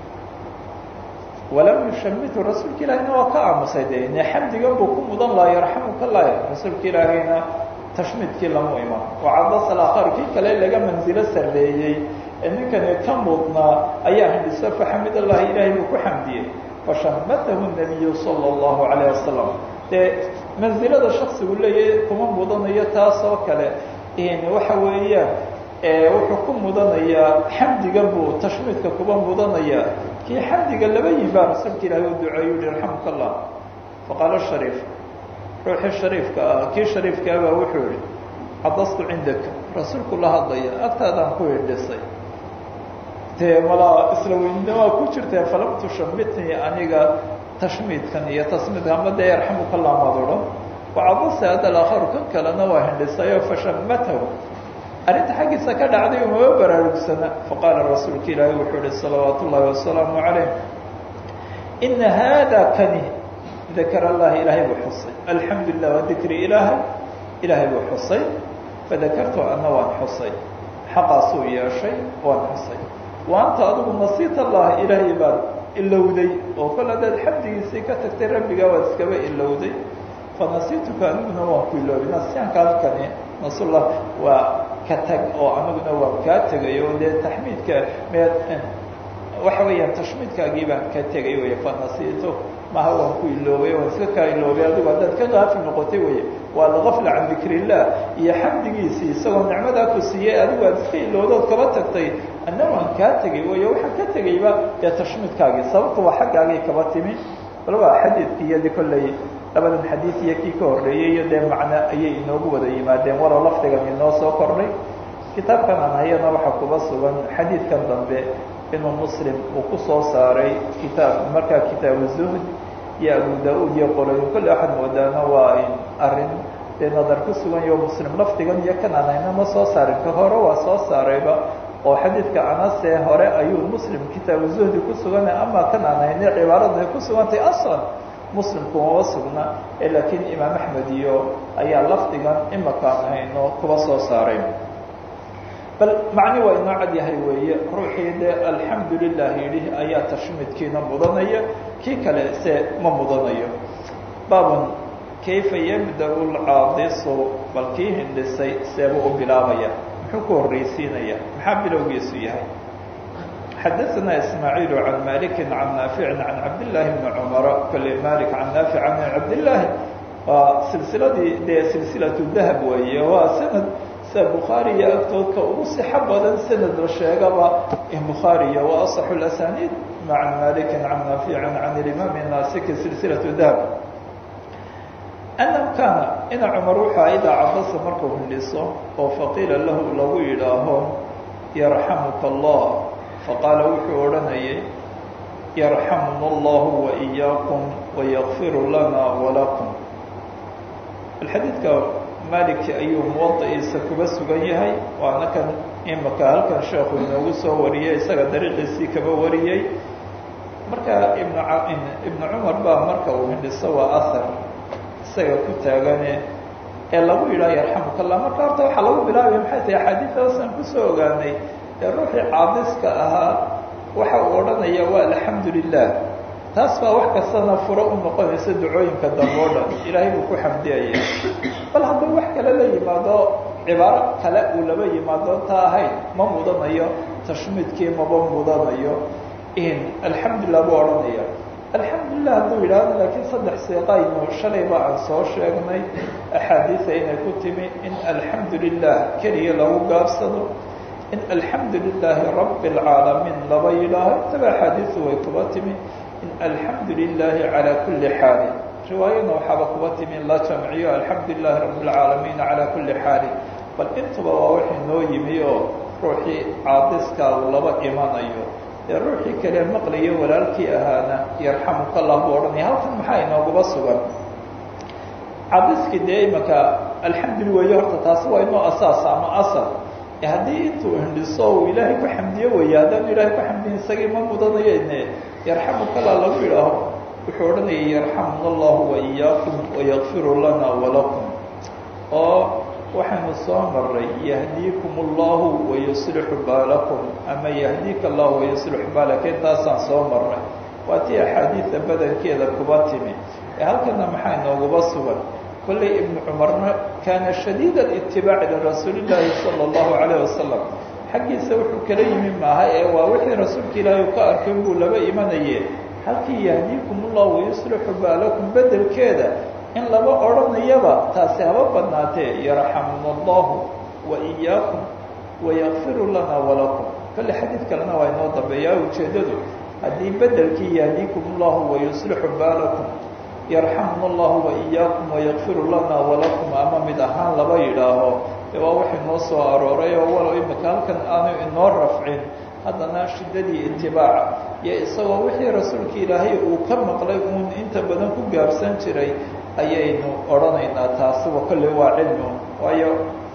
walam yushamitu rasuulka ilaahayna waa ka aamusay de ine xamdigan buu ku mudan laha yarxamuka laya rasuulka ilaahayna tashmiidkii lamu iman wacadasa alaakhar kii kale laga manzilo sarreeyey ee ninkani ka mudnaa ayaa hindhiso faxamid allahi ilaahay buu ku xamdiyey fashamatahu nabiyu sala allahu calayh wasalam dee mansilada shaksigu leeyahy kuma mudanayo taas oo kale waxa weeyaan wuxuu ku mudanayaa xamdigan buu tashmiidka kuba mudanayaa kii xamdiga laba yihin baa rasuulka ilahi u duceeyu hi raxamka allah faqaala shariif ruuxii shariifka ah kii shariifkaa baa wuxuu yihi cadastu cindaka rasuulku la hadlaya agtaadaan ku hidhisay dee malaa isla weynimaa ku jirtee falam tushamitnii aniga tashmiidkan iyo tasmiidka ama dee yarxamuka allah maad odhan wacadasa hadda alaakharu kan kalena waa hindhisayo fashamatahu arrinta xaggiisa ka dhacday umaba baraarugsana faqaala rasuulka ilaahi wuxuu ihi salawaat ullaahi wasalaamu calayh ina haada kani dakar allah ilaahay buu xusay alxamdu lilah waa dikri ilaahay ilaahay buu xusay fadakartu ana waan xusay xaqaasuu yeeshay waan xusay wa anta adigu nasiit allah ilaahay baad ilowday oo kol haddaad xamdigiisii ka tagtay rabbigaa waad iskaba ilowday fanasiituka aniguna waan ku iloobay nasiyaanka halkani nasullah waa ka tag oo aniguna waan kaa tegay oo dee taxmiidka meed waxa weeyaan tashmiidkaagii baan ka tegay wey fanasiito maha waan ku iloobay waan iska kaa iloobay adigu haddaad ka qaafil noqotay wey waa lagafla can dikr illah iyo xamdigiisii isagoo nicmadaa ku siiyey adigu aad iska ilowdood kaba tagtay anna waan kaa tegay wey waxaan ka tegayba dee tashmiidkaagii sababta waa xaggaagii kaba timi walba xadiidkii iyo de kolley labadan xadiid iyo kii ka horreeyey iyo dee macno ayay inoogu wada yimaadeen walow lafdigan inoo soo kordhay kitaabkan aan hayana waxaa kuba sugan xadiidkan dambe inuu muslim uu ku soo saaray kitaab markaa kitaabu zuhd iyo abu da-uud iyo qolayo kolle waxaad moodaana waa arrin dee nadar ku sugan yaho muslim lafdigan iyo kan aan hayna ma soo saarin ka hore waa soo saarayba oo xadiidka anase hore ayuu muslim kitaabu zuhdi ku suganay ama kan aan hayne cibaaradu ay ku sugantay aslan muslimku maba sugna ee laakiin imaam axmed iyo ayaa lafdigan imakaan hayno kuba soo saaray bal macni waa inoo cad yahay weeye ruuxii dee alxamdu lilah yidhi ayaa tashmidkiina mudanaya kii kale se ma mudanayo baabun kayfa yabda-u lcaadisu bal kii hindhisay seebuu u bilaabaya muxuu ku horreysiinaya maxaa bilowgiisu yahay xadaثna ismaaعiil can maliki can naafici can cabdالlahi bni cumara kole malik can naafic can cabdالlahi waa silsiladii dee silsilaةu dahab weeye waa sanad sida bukhaariya agtoodka ugu sixo badan sanad la sheegaba bukhaariya wa aصxu اasaniid can maliki can naafici can imaam naasiki silsilaةu dahab anam kaana ina cumar wuxuu idaa cabasa markuu hindhiso oo faqiila lahu lagu yidhaaho yarxamuka allah faqaala wuxuu odhanayay yarxamuna allahu waإiyaakum wayakfiru lana walakum alxadiidka maliki ayuu muwadaciisa kuba sugan yahay waana kan imaka halkan sheekhu inoogu soo wariyey isaga dariiqiisii kaba wariyey marka ibn ibnu cumar baa marka uu hindhiso waa ahar isaga ku taagane ee lagu yidhaha yarxamuka allah marka horta waxaa lagu bilaabaya maxay tahay axaadiidtaasaan kusoo ogaanay ee ruuxii caadiska ahaa waxa uu odhanaya waa alxamdu lilah taas baa wax kastana furo u noqonaysa ducooyinka dambe o dhan ilaahay buu ku xamdiyaya bal hadduu wax kale la yimaado cibaaro kale uu laba yimaado taa ahayn ma mudanayo tashmiidkii maba mudanayo in alxamdulilah buu odhanaya alxamdulilah hadduu yidhaahdo laakiin saddex siiqaynu shalay ba aan soo sheegnay axaadiisa inay ku timi in alxamdu lilah keliya lagu gaabsado in alxamdu lilaahi rabi اlcaalamiin laba yidhaaho intaba axaadiisu way kuba timi in alxamdu lilaahi calaa kuli xaalin riwaayana waxaaba kuba timi in la jamciyo alxamdu lilahi rabi اlcaalamiin calaa kuli xaalin bal intuba waa wixii noo yimi oo ruuxii caadiska laba imanayo ee ruuxii kale maqlayo walaalkii ahaana yarxamuka allah buu odhanaya halkan maxaa inooguba sugan caadiskii dee imaka alxamduli weeye horta taasi waa inoo asaas ama asal haddii intuu hindhiso uu ilaahay ku xamdiyo weeye haddaanu ilaahay ku xamdiyin isagii ma mudanayo ine yarxamukala lagu yidhaaho wuxuu odhanaya yarxamuna allahu waiyaakum wayakfiru lana walakum oo waxaynu soo maray yahdiikum allahu wayuslixu baalakum ama yahdiika allahu wayuslixu baalaka intaasaan soo maray waa tii axaadiida badankeeda kuba timi ee halkana maxaa inooguba sugan kollay ibnu cumarna kaana shadiida itibaaci lirasuuli llaahi sala allahu calayh wasalam xaggiisa wuxuu kala yimi maaha ee waa wixii rasuulka ilaahay u ka arkay buu laba imanaye halkii yahdiikum ullahu wayuslixu baalakum bedelkeeda in laba odhanayaba taasi haba badnaatee yarxamuna allahu wa iyaakum wayakfiru lana walakum kolle xadiid kalena waa inoo dambeeyaa ujeeddadu haddii bedelkii yahdiikum ullahu wayuslixu baalakum yarxamuna allahu waiyaakum wayakfiru lana walakum ama mid ahaan laba yidhaaho ee waa wax inoo soo arooray oo walow imika halkan aanu inoo rafcin haddana shiddadii itibaaca iyo isagoo wixii rasuulka ilaahay uu ka maqlay uun inta badan ku gaabsan jiray ayaynu odhanaynaa taasiba kolle waa cilmi un waayo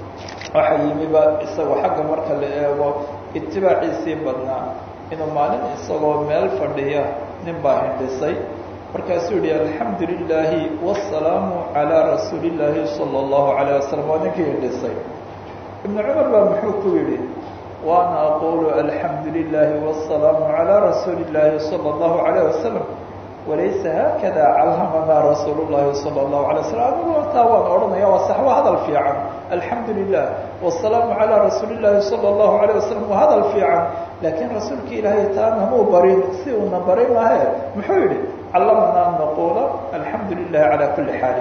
waxa yimiba isagoo xagga marka la eego itibaaciisii badnaa inuu maalin isagoo meel fadhiya nin baa hindhisay markaasuu yihi alxamdu lilaahi wasalaamu calaa rasuuli illaahi sala allahu calayh wasalam waa ninkii hindhisay ibnu cumar baa muxuu ku yidhi waana aqulu alxamdu lilaahi wasalaamu calaa rasuuli illaahi sala allahu calayh wasalam walaysa haakada calhamanaa rasuulu llahi sala allahu alay wasalam anigu taa waan odhanaya waa sax waa hadal fiican alxamdu lilah wasalaamu calaa rasuuli llaahi sala allahu calayh wasalam waa hadal fiican laakiin rasuulka ilaahay taana muu barin si uuna barin mahe muxuu yidhi callamana an naquula alxamdu lilahi calaa kuli xaali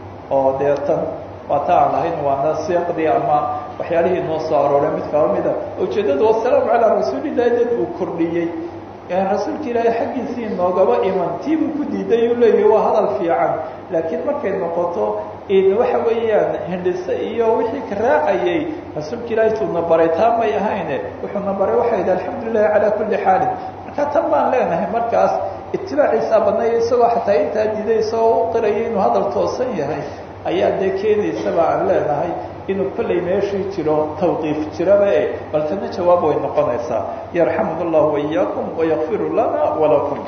oo dee tan waa ta aan lahayn waana siiqdii ama waxyaalihii noo soo arooray mid kaba mida ujeeddadu wasalaamu calaa rasuulillahi dad uu kordhiyey rasuulka ilaahay xaggiisii noogaba iman tii buu ku diiday uu leeyahy waa hadal fiican laakiin markay noqoto in waxa weeyaan hindhise iyo wixii ka raacayay rasuulka ilaahay tuuna baray taa may ahayne wuxuuna baray waxay yidhi alxamdu lilahi calaa kulli xaalin marka tan baan leenahay markaas itibaaciisaa badnaya isagoo xataa intaa diiday isagoo u qiraya inuu hadal toosan yahay ayaa dee keenaysaba aan leenahay inuu kollay meeshii jiro tawqiif jiraba e bal tana jawaab way noqonaysaa yarxamuna allahu waiyaakum wayakfiru lana walakum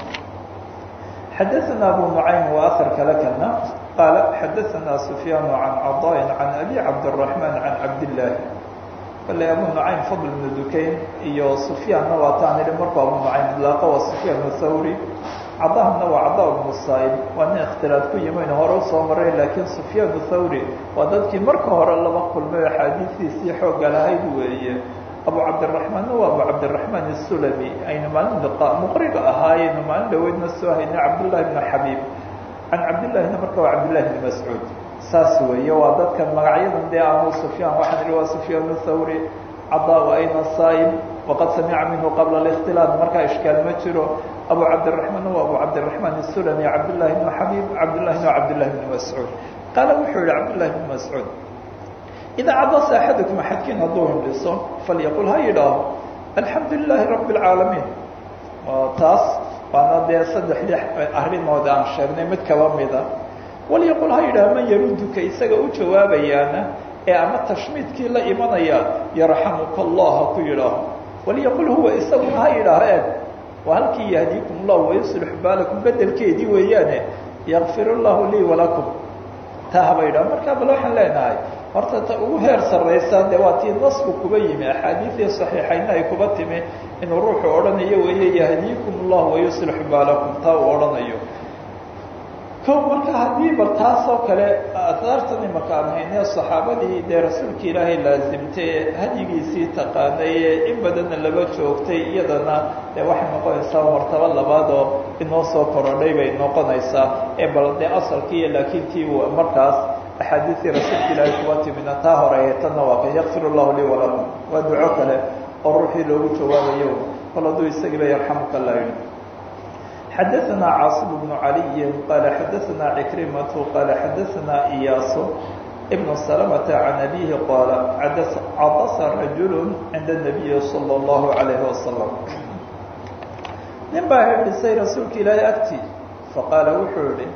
xadaثna abu nucaym waa ahar kale kana qaala xadaثna sufyaan can caضاء can abi cabdالرaحman can cabdالlahi kale abu nucaym fadl bnu dukayn iyo sufyaanna waa taan idhi markuu abu nucaym idlaaqa waa sufyaan thawri cadahna waa cada bnu saa'ib waa nin ikhtilaaf ku yimayna hore usoo maray laakiin sufyaan thawri waa dadkii marka hore laba kulmay axaadiistiisii xoogga lahayd weeye abu cabdiraxmaanna waa abu cabdiraxmaan isulami aynu maalin liqa muqriga ahaayeynu maalin dhaweydna soo haynay cabdullahi bnu xabiib can cabdillahina marka waa cabdillahi bni mascuud saas weeye waa dadkan magacyadan dee amu sufyaan waxaan ihi waa sufyaan thawri cadaa ayna saa'ib waqad samica minhu qabla اlاkhtilaaf markaa ishkaal ma jiro abu cabdiraحmaan waa abu cabdiraحmaan الsulami cabdالlahi bn xabib cabdالlahi n cabdالlahi bn mascuud qaala wuxuu yihi cabdالlahi bn mascuud idaa cadasa axadakum axadkiin hadduu hindhiso falyaqul ha yidhaaho alxamdu lilahi rabi اlcaalamiin taas waana dee saddexdii arrimood aan sheegnay mid kaba mida walyaqul ha yidhaaho man yaruduka isaga u jawaabayaana ee ama tashmiidkii la imanaya yarxamuka allah ha ku yidhaaho walyaqul huwa isaguna ha yidhaaho eeg waa halkii yahdiikum llahu wayuslix baalakum bedelkeedii weeyaane yakfir llahu lii walakum taa haba yidhaho markaa bal waxaan leenahay horta ta ugu heer sarraysa dee waa tii nasku kuba yimi axaadiidii saxiixayna ay kuba timi inuu ruuxu odhanayo weeye yahdiikum llahu wayuslix baalakum taa uu odhanayo ko marka haddii bal taasoo kale asaartan imaka aan hayne saxaabadii dee rasuulka ilaahay laasimtay hadyigiisii taqaanaye in badanna laba joogtay iyadana dee waxay noqonaysaa martabo labaad oo inoo soo korodhay bay noqonaysaa ee bal dee asalkiiyo laakiin tii markaas axaadiistii rasuulka ilaahay kuba timina taa horeeye tanna waa kan yakfir llahu lii walakum waa duco kale oo ruuxii loogu jawaabayo kol hadduu isagiiba yarxamuka la yidhi xadaثna cاaصم بن عalي qال xadaثna عكرمة qال xadaثna إyاas بن سلمة عن أbيه qال cadas رaجuل عinda النبي صلى الله عليه وسلم nin baa herdhisay rasuulka ilaahay agti faqaala wuxuu yihi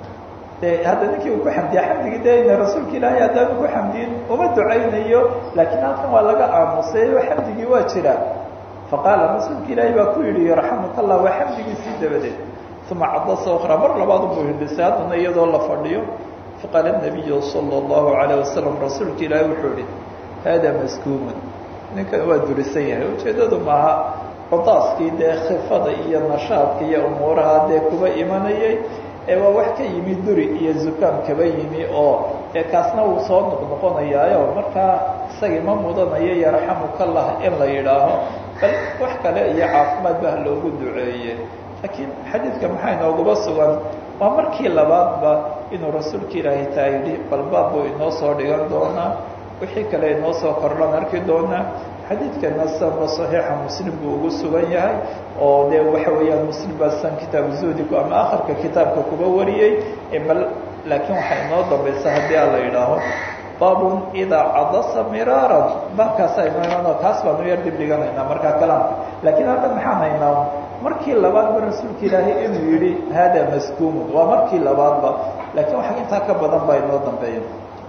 de hadda ninkii uu ku xamdiya xamdigii de ina rasuulka ilaahay haddaanu ku xamdiyin uma ducaynayo laakiin halkan waa laga aamusay oo xamdigii waa jira faqaala rasuulka ilaahay baa ku yidhi yarxamuka allah waa xamdigiisii dabadeed uma cadasa ukra mar labaad unbuu hindhisay haddana iyadoo la fadhiyo faqaala nabiyu sala allahu calayh wasalam rasuulka ilaahay wuxuu yihi haadaa maskuuman ninkan waa durisan yahay ujeeddadu maaha codaaskii dee khifada iyo nashaadka iyo umuuraha dee kuba imanayay ee waa wax ka yimi duri iyo zukaam kaba yimi oo ee kaasna wuu soo noqnoqonayaayo markaa isagii ma mudanayo yarxamukallah in la yidhaaho bal wax kale iyo caafimaad bah loogu duceeye laakiin xadiidka maxaa inooguba sugan waa markii labaadba inuu rasuulka ilaahay taa yidhi bal baab buu inoo soo dhigan doonaa wixii kale inoo soo kordhan arki doonaa xadiidkana sanba saxiixa muslim buu ugu sugan yahay oo dee waxa weeyaan muslim baa san kitaabu zuhdiku ama akhirka kitaabka kuba wariyey bal laakiin waxaa inoo dambaysa haddii a la yidhaaho baabun idaa cadasa miraaran baabkaasaa inoo imanoo kaas baanu yar dib dhiganaynaa markaa kalaamka laakiin halkan maxaan haynaa markii labaadba rasuulka ilaahay inuu yidhi haadaa maskuumun waa markii labaadba laakiin waxa intaa ka badan baa inoo dambeeya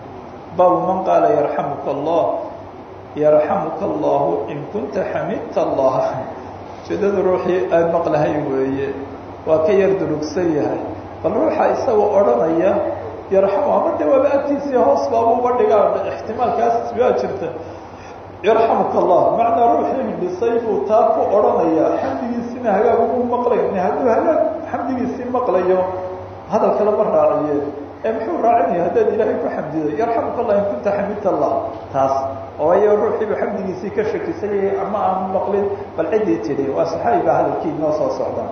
baabu man qaala yarxamuka allah yarxamuka allahu in kunta xamidta allah ujeedada ruuxii aan maqlahay weeye waa ka yar durugsan yahay bal ruuxa isagoo odhanaya yarxamu ama de waaba agtiisii hoos baabuuba dhigaa ixtimaalkaas waa jirta yarxamuka allah macnaa ruuxii hindhisay buu taa ku odhanayaa xamdigiisina hagaag ugu maqlayn hadduu hagaag xamdigiisii maqlayo hadal kale ma raaciye ee muxuu raacinaya haddaad ilaahay ku xamdiday yarxamuka allah in kunta xamidta allah taas ooyo ruuxiibu xamdigiisii ka shakisayay ama aan maqlin bal ciddii tidhi waa saxaabi baa hadalkii inoo soo socda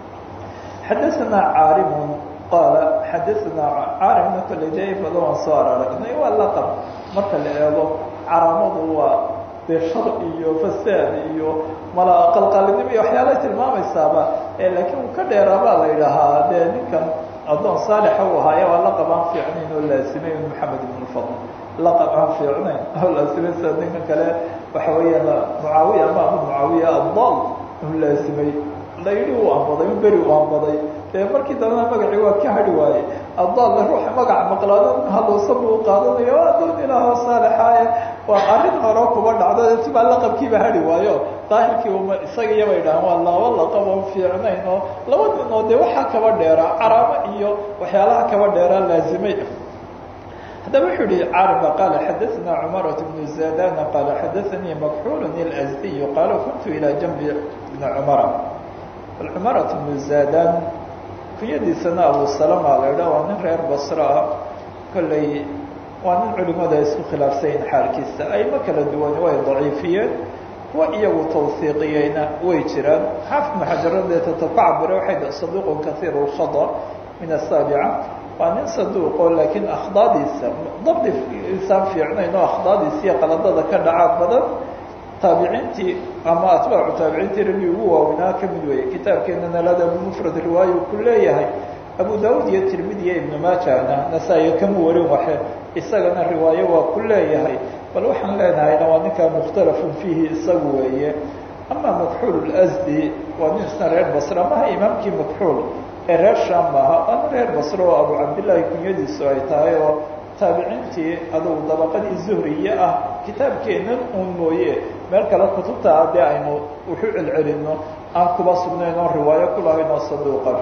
xadaثana caarimun qaala xadaثana caarimna kale de badan waan soo araragnay waa laqab marka la eego caraamadu waa dee shar iyo fasaad iyo mala qalqalinimo iyo waxyaalay tilmaamaysaaba laakiin uu ka dheeraabaa la yidhaahaa dee ninkan addoon saalixa uu ahaaye waa laqab aan fiicnayn oo laasimay maxamed ibn fadl laqab aan fiicnayn oo laasimay sida ninkan kale waxa weeyaan mucaawiya ama abu mucaawiya adal uu laasimay la yidhi uu ambaday beri uu ambaday dee markii dambena magacii waa ka hadhi waaye addaalla ruuxa magaca maqlaado haluusa buu qaadanaya waa adoon ilaahoo saalixaaye waa arrin hore kuba dhacdo tibaa laqabkiiba hadhi waayo daahirkii uma isaga iyabay dhahaan waa laba laqab oo fiicnayn oo laba nin oo dee waxaa kaba dheeraa caraamo iyo waxyaalaha kaba dheeraa laazimay haddaba wuxuu yihi carba qaala xadaثna cmarat bnu zadana qaala xadaثanii makxul اlأzdiy qaala kuntu ilى janbi bni cumara cumarat bnu zadan kunyadiisana abu salama la idha waa nin reer basro ah kolley waa nin culimada isku khilaafsayin xaalkiisa ayma kala duwani way daciifiyeen kuwa iyagu tawhiiqiyeyna way jiraan xaafid bnu xajaradee tata ku cabire waxay saduq kaiir اlkhada min asaabica waa nin saduuqo laakiin akhdaadiisa dabdi isaan fiicnayn oo akhdaadiisa iyo qaladada ka dhacaa badan taabiciintii ama atbaacu taabiciintii raggii ugu waaweynaa ka mid weeye kitaabkeenana ladab mufrad riwaayo ku leeyahay abu daawud iyo tirmidi iyo ibnu maajana nasaa-iyo kama warin waxe isagana riwaayo waa ku leeyahay bal waxaan leenahayna waa ninkaa mukhtalafun fiihi isagu weeye ama makxuul asdi waa nin isna reer basra maha imaamkii makxuul ee reer sham maaha waa nin reer basro oo abu cabdillaahi kunyadiisu ay tahay oo taabiciintii adugu dabaqadii zuhriye ah kitaabkeennan uun mooye meel kale kutubta haddii aynu wuxu celcelino aan kuba sugnayn oon riwaayo ku lahayn oo saduuqan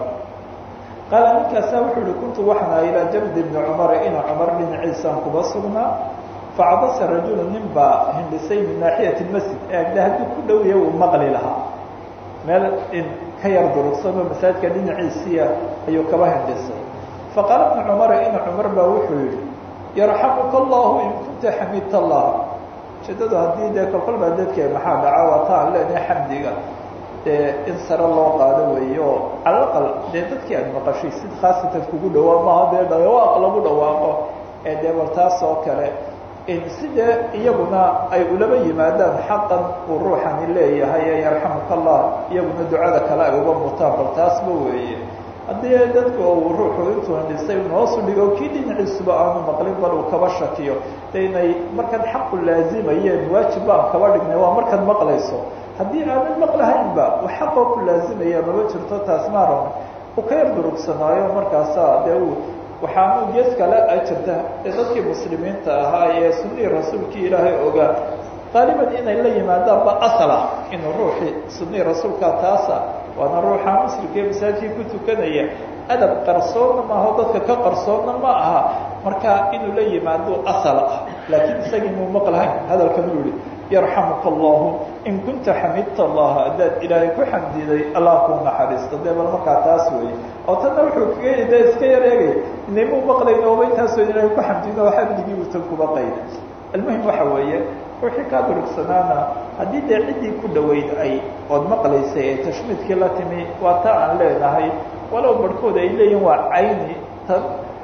qaala ninkaasa wuxuu yihi kuntu waxaan aha ilaa jamdi bni cumara ina cumar dhinaciisaan kuba sugnaa facabasa rajulu nin baa hindhisay min naaxiyati masjid ee agda hadduu ku dhowya uu maqli lahaa meel in ka yar durugsanoo masaajidka dhinaciisiia ayuu kaba hindhisay faqaala bnu cumara ina cumar baa wuxuu yihi yarxamuka allahu in kunta xamidta allah ujeedadu haddii dee kolkol baa dadkee maxaa dhaca waa ta aan leenahay xamdiga dee in sare loo qaado weeye oo calaqal dee dadkii aad maqashay sid khaasatan kugu dhawaa maaha dee dhawaaq lagu dhawaaqo ee dee bal taas oo kale in sidee iyaguna ay ulaba yimaadaan xaqan uu ruuxani leeyahay ee yarxamuka allah iyaguna ducada kale ay uga mutaan bal taasba weeye haddii dadku uu ruuxu intuu hindhisay noosu dhigo kii dhinaciisuba aanu maqlin bal uu kaba shakiyo de inay markan xaqu laazimayeen waajib baan kaba dhignay waa markaad maqlayso haddii aanan maqlahaynba u xaqoo ku laazimaya maba jirto taas maaran uu ka yar durugsanaayo markaasa dee uu waxaanu gees kale a jirta ee dadkii muslimiinta ahaa ee sunihii rasuulkii ilaahay ogaa qaaliban inay la yimaadaanba asala inuu ruuxii sunihii rasuulka taasa waana ruuxa muslimka ee masaajidkii ku tukanaya adab qarsoonna maaho dadka ka qarsoonna ma aha marka inuu la yimaado asal ah laakiin isagii muu maqlahayn hadalkan uu yihi yarxamuka allahu in kunta xamidta allaha haddaad ilaahay ku xamdiday allah kuu naxariisto dee bal markaa taas weeye oo tanna wuxuu kaga yidhi dee iska yar eegay inamuu maqlayn ooba intaasoo ilaahay ku xamdino xamdigii uutan kuba qayda almuhim waxa weeye ruuxii kaa durugsanaana haddii dee ciddii ku dhoweyd ay ood maqlaysay ee tashmiidkii la timi waa taa aan leenahay walow barhkood ay leeyihin waa cayni tan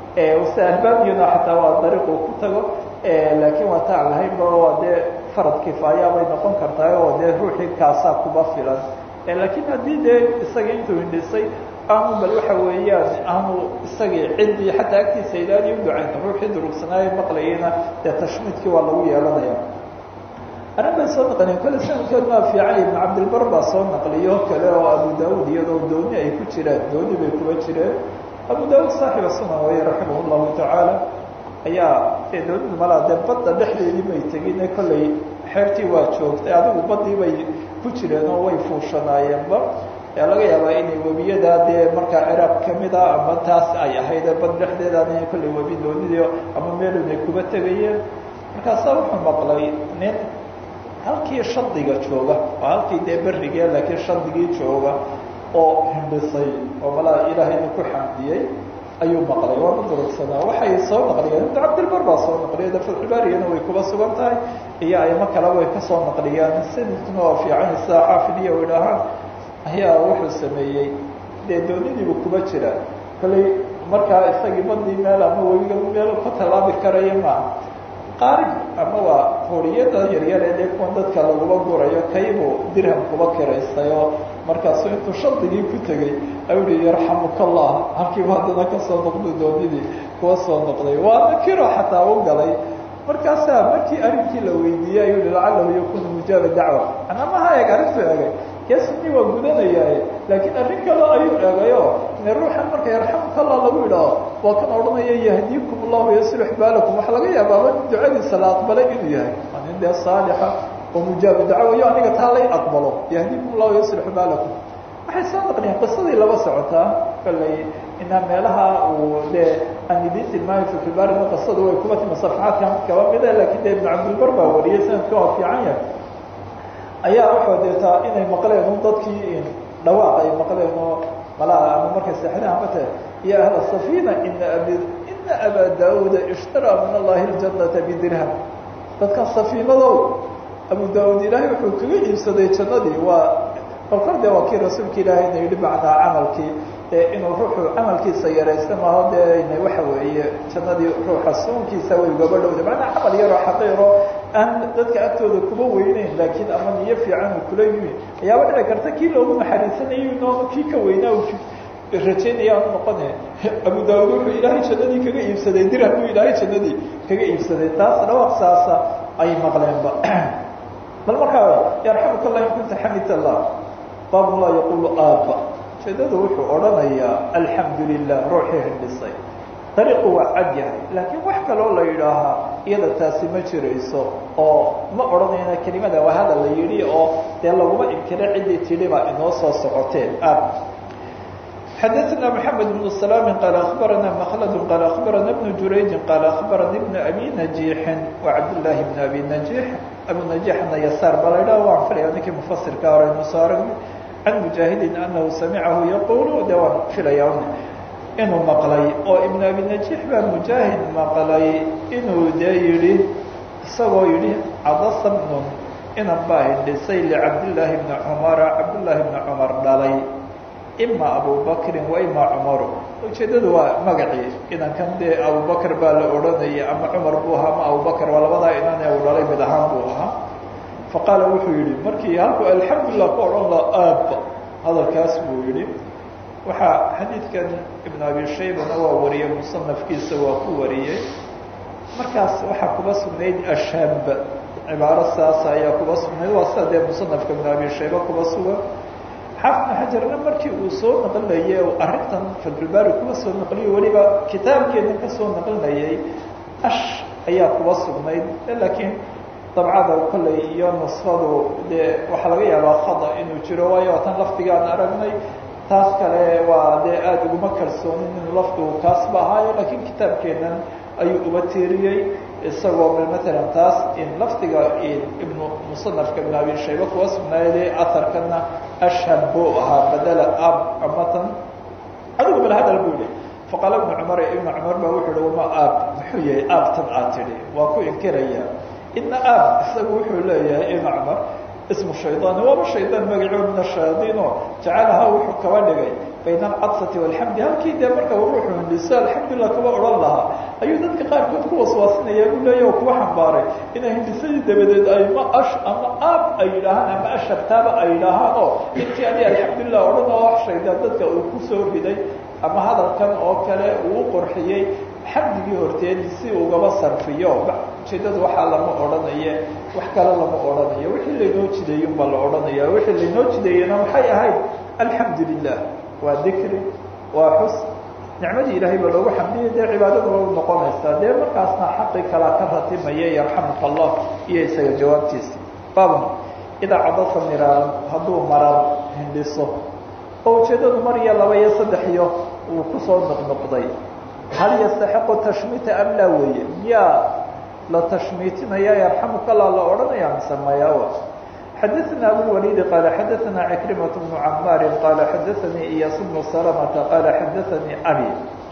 se ahbaabiyuna xataa waa dariiquu ku tago laakiin waa ta aan lahaynba waa dee farad kifaaya bay noqon kartaa oo dee ruuxii kaasaa kuba filan laakiin haddii dee isagii intuu hindhisay aanu bal waxa weeyaan aanu isagii ciddii xataa agtiisa ilaaliy u ducayn ruuxii durugsanaayo maqlayana dee tashmiidkii waa lagu yeelanaya arrin bay soo naqliyen kole sanadkeed maa fiican ibn cabdilbar baa soo naqliyo kale oo abu daawud iyadoo dooni ay ku jiraan dooni bay kuba jireen abu daawud saaxiba sunan weye raximah llahu tacaala ayaa dee doonidu malaa dee badda dhexdeedii bay tegin kolley xeertii waa joogtay adigu baddii bay ku jireen oo way fuushanaayeenba ee laga yaabaa inay webiyadaa dee markaa ciraaq kamid a ama taas ay ahayd bad dhexdeedaana kolley webi doonidii ama meelunay kuba tegayeen markaasaa wuxuu maqlay nin halkii shardiga jooga oo halkii dee berrigee laakiin shardigii jooga oo hindhisay oo malaa ilaahayna ku xamdiyey ayuu maqlay waana durugsanaa waxay soo naqliyeen ibn cabdilbar baa soo naqliyay de fatxubaariyana way kuba sugan tahay iyo aymo kale way ka soo naqliyaan sanadkuna waa fiican sida xaafidiya u idhaahaan ayaa wuxuu sameeyey dee doonidiibu kuba jira kolley markaa isagii badii meel ama webiga meel ka tallaabi karaya maaha qaarib ama waa hooriyada yaryar ee dee kuwan dadka laguma gurayo kaybuu dirham kuba kiraystay oo markaasu intuu shardigii ku tegey ayuu hi yarxamuka allah halkiiba haddana kasoo noqday doonidii kuwa soo noqday waana kiro xataa u galay markaasaa markii arrinkii la weydiiyey ayuu hi lacalahu yakunu mujaaba dacwa anamaha eeg arrintu egay kee sunii waa gudanayaaye laakiin arrin kale ayuu eegayo ine ruuxan marka yarxamukalla lagu idhaaho waa kan odhanaya yahdiikum allahu yaslix baalakum waxaa laga yaabaaba in ducadiisa la aqbalay inuu yahay waa nin dee saalixa oo mujaabu dacwayo aniga taa lay aqbalo yahdiikum allahu yaslix baalakum waxay soo naqliyeen qisadii laba socotaa kallay inaa meelaha uu dee aan idiin tilmaamay fikibaarina qisadu way kuba timi safaxaadka kaba mida lakin dee ibnu cabdilbar baa wariyay sanadka waa fiican yahay ayaa waxaa deetaa inay maqleen un dadkii dhawaaq ay maqleen oo malaha ama markay seexdeen amate ya ahla safina ina abi ina abaa daauda ishtaraa min allahi ljanata bidirham dadkan safiinadow abu daauud ilaahay wuxuu kaga iibsaday jannadii waa kolkor de waa kii rasuulka ilaahayna yidhi macnaa camalkii inuu ruuxu camalkiisa yaraysta maaho dee waxa weeye jannadii ruuxa soonkiisa way ugaba dhowda macnaa camal yaroo xaqiiro aan dadka agtooda kuba weyneyn laakiin ama niyo fiican uu kula yimi ayaaba dhici karta kii loogu naxariisanayo noonu kii ka weynaa u rajaynaya aanu noqone abu daawud wuxuu ilaahay jannadii kaga iibsaday dirham buu ilaahay jannadii kaga iibsaday taas dhawaaq saasa ay maqleenba bal markaa yarxamuka allah in kunta xamid allah baab laa yaqulu aaba ujeedadu wuxuu odhanayaa alxamdu lilah ruuxii hindhisay dariiqu waa cad yahay laakiin wax kaloo la yidhaahaa iyada taasi ma jirayso oo ma odhanayna kelimada waa hadal la yidhi oo dee laguma inkiro ciddii tidhi baa inoo soo socoteen aab xadaثna mحamed بن سلام qال أخbarana mkld qال أخbarana بن jurayج qال أخbarana بن أbي نaجيحi وcabdاللahi بن أbي نaجيح abu نaجيحna yasaar ba la ydhah waan filaya ninkii mufasirka hore inu soo aragnay can mujaahidin anahu samicahu yaqulu de waan filaya inuu maqlay oo ibn abi najiix baa mujaahid maqlay inuu dee yidhi isagoo yidhi cadasa bnun inan baa hindhisay licabdillaahi bni cumara cabdullaahi bni cumar dhalay ima abubakrin wa ima cumaru ujeeddadu waa magacii inankan dee abubakr baa la odhanayay ama cumar buu ahaa ama abubakr waa labadaa inan ee uu dhalay mid ahaan buu ahaa faqaala wuxuu yihi markii halkuu alxamdulilah ku odhan la aabba hadalkaas buu yihi waxaa xadiidkan ibn abi shaybana waa wariyey musanafkiisa waa ku wariyey markaas waxaa kuba sugnayd ashaab cibaaro saasa ayaa kuba sugnayd waa sida dee musanafka ibn abi shayba kuba sugan xaafidna xajarna markii uu soo naqlinayay arrintan fadulbaari kuba soo naqliyo weliba kitaabkeena ka soo naqlinayay ash ayaa kuba sugnayd laakiin dabcada kolley iyo nusfadu dee waxaa laga yaabaa khada inuu jiro waayo tan lafdigaan aragnay taas kale waa dee aada uguma kalsoonin inuu lafdigu kaasba ahaayo laakiin kitaabkeenan ayuu uba tiiriyey isagoo matalan taas in lafdiga ibnu musanafka ibn abi shayba kuwa sugnaayade aharkana ashhab buu ahaa badela ab amatan adigu bal hadal buu yihi faqaala ibnu cumar ibnu cumar baa wuxuu hi wama aab muxuu yahay aabtan aad tidhi waa ku inkiraya ina aab isagu wuxuu leeyahay ibn cumar ismu shaydaani waaba shaydaan magacood min ashayaadiino jacalahaa wuxuu kaba dhigay bayna alcadsati walxamdi halkii dee marka ruuxu hindhiso alxamdulilah kuba odhan lahaa ayuu dadka qaarkood ku waswaasinaya buu leeya oo kuwa xambaaray inay hindhisadii dabadeed ay ma ash ama aab ay yidhaahaan ama ashabtaaba ay yidhaahaan oo intii adi alxamdulilah odhan oo wax shaydaan dadka uu kusoo riday ama hadalkan oo kale uu qorxiyey xamdigii horteed si ugaba sarfiyo ujeedada waxaa lama odhanaye wax kale lama odhanayo wixii laynoo jideeyey unbaa la odhanaya wixii laynoo jideeyena maxay ahayd alxamdu lilah waa dikri waa xus nicmadii ilaahay baa loogu xamdiyay dee cibaadada waa noqonaysaa dee markaasna xaqii kalaa ka ratimaya yarxamuka allah iyo isaga jawaabtiisa baabn idaa cadasa miraaran hadduu marar hindhiso oo ujeedadu mar iyo laba iyo saddex iyo uu kusoo noqnoqday hal yastaxiqu tashmiita am laa weeye miyaa la tashmiitinaya yarxamuka allah la odhanaya mise mayawa xadaثna abulwalidi qaala xadaثna cikrimaة bnu camaari qaala xadaثanii iyaas bnu salamata qaala xadaثanii abi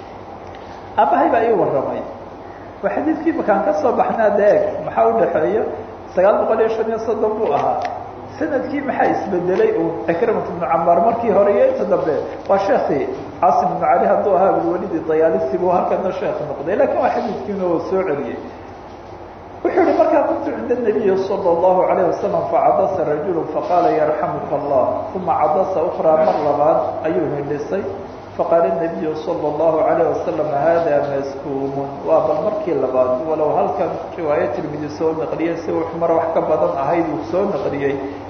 abahay baa ii waramay waa xadiidkii makaan ka soo baxnaa deeg maxaa udhaxeeya sagaal boqol iyo shan iyo soddon buu ahaa sanadkii maxaa isbedelay uu cikrimat bnu camaar markii hore iyo inta dambe waa sheekii caasim bnu cali hadduu ahaa abulwalidi dayaalisi buu halkana sheekh noqday lakin waa xadiidkiina oo soo celiyey wuxuu yihi markaa kuntu cinda الnabiyi salى الlahu عalيه wasalam facadasa rajulu faqaala yarxamuka allah uma cadasa ukraa mar labaad ayuu hindhisay faqaala الnabiyu salى الlahu عalيه wasalam hada maskuumun waa bal markii labaad walow halkan riwaayo tirmidi soo naqliyey si uu mar wax ka badan ahayd uu soo naqliyey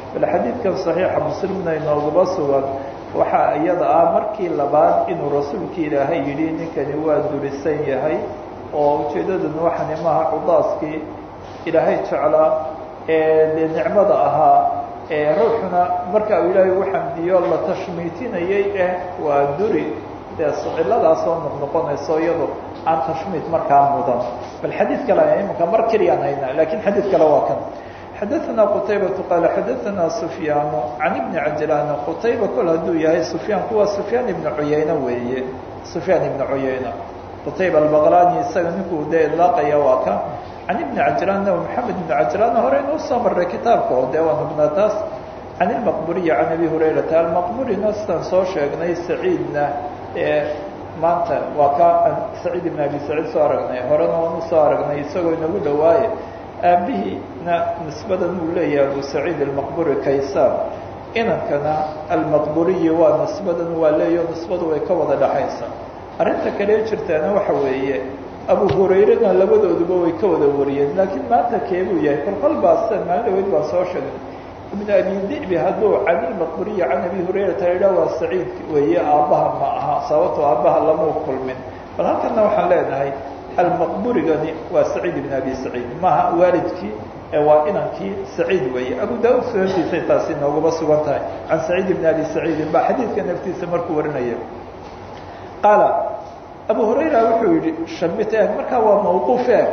bal xadiidkan saxiixa muslimna inooguma sugan waxaa iyada ah markii labaad inuu rasuulki ilaahay yidhi ninkani waa durisan yahay oo ujeeddaduna waxani maaha cudaaskii ilaahay jeclaa ee dee nicmada ahaa ee ruuxuna marka uu ilaahay u xamdiyo la tashmiitinayay eh waa duri dee ciladaas oo noqnoqonayso iyado aan tashmiit markaa mudan bal xadiid kale imanka mar keliyaan haynaa lakin xadiid kale waa kan xadaثna qtaybaةu qaal xadaثna sufyaan can ibni cajlaan qutayba kol hadduu yahay sufyaan kuwa sufyaan ibna cuyayne weeye sufyaan ibna cuyayne qutayba albaqlani isaga ninkuu dee idlaaqaya waa ka can ibni cajlaanna maxamed ibni cajlaanna hore inuu soo maray kitaabka oo dee waan hubnaa taas can ilmaqburiyi can abi hurayrata almaqburina sidaan soo sheegnay saciidna ee maanta waa ka saciid ibn abi saciid soo aragnay horena waan usoo aragnay isagoo inagu dhawaaye aabihiina nisbadan uu leeyahay abu saciid almaqburi kaysaan inankana almaqburiyi waa nisbadan waa leeyaho nisbadu way ka wada dhaxaysaa arrinta kale jirtaana waxa weeye abu hurayrena labadooduba way ka wada wariyeen laakiin maanta keebuu yahay kolkol baase maalin dhaweyd baan soo sheegay ibn abi dibi hadduu can ilmaqburiyi can abi hurayrata idha waa saciid weeye aabbaha ma aha sababtoo aabbaha lamau kulmin bal halkana waxaan leenahay almaqburigani waa saciid ibn abi saciid maaha waalidkii ee waa inankii saciid weeye abu daud sunantiisay taasi nooguma sugan tahay can saciid ibn abi saciidin ba xadiidka naftiisa markuu warinaya qaala abu hurayra wuxuu yihi shamit eeg markaa waa mawquuf eeg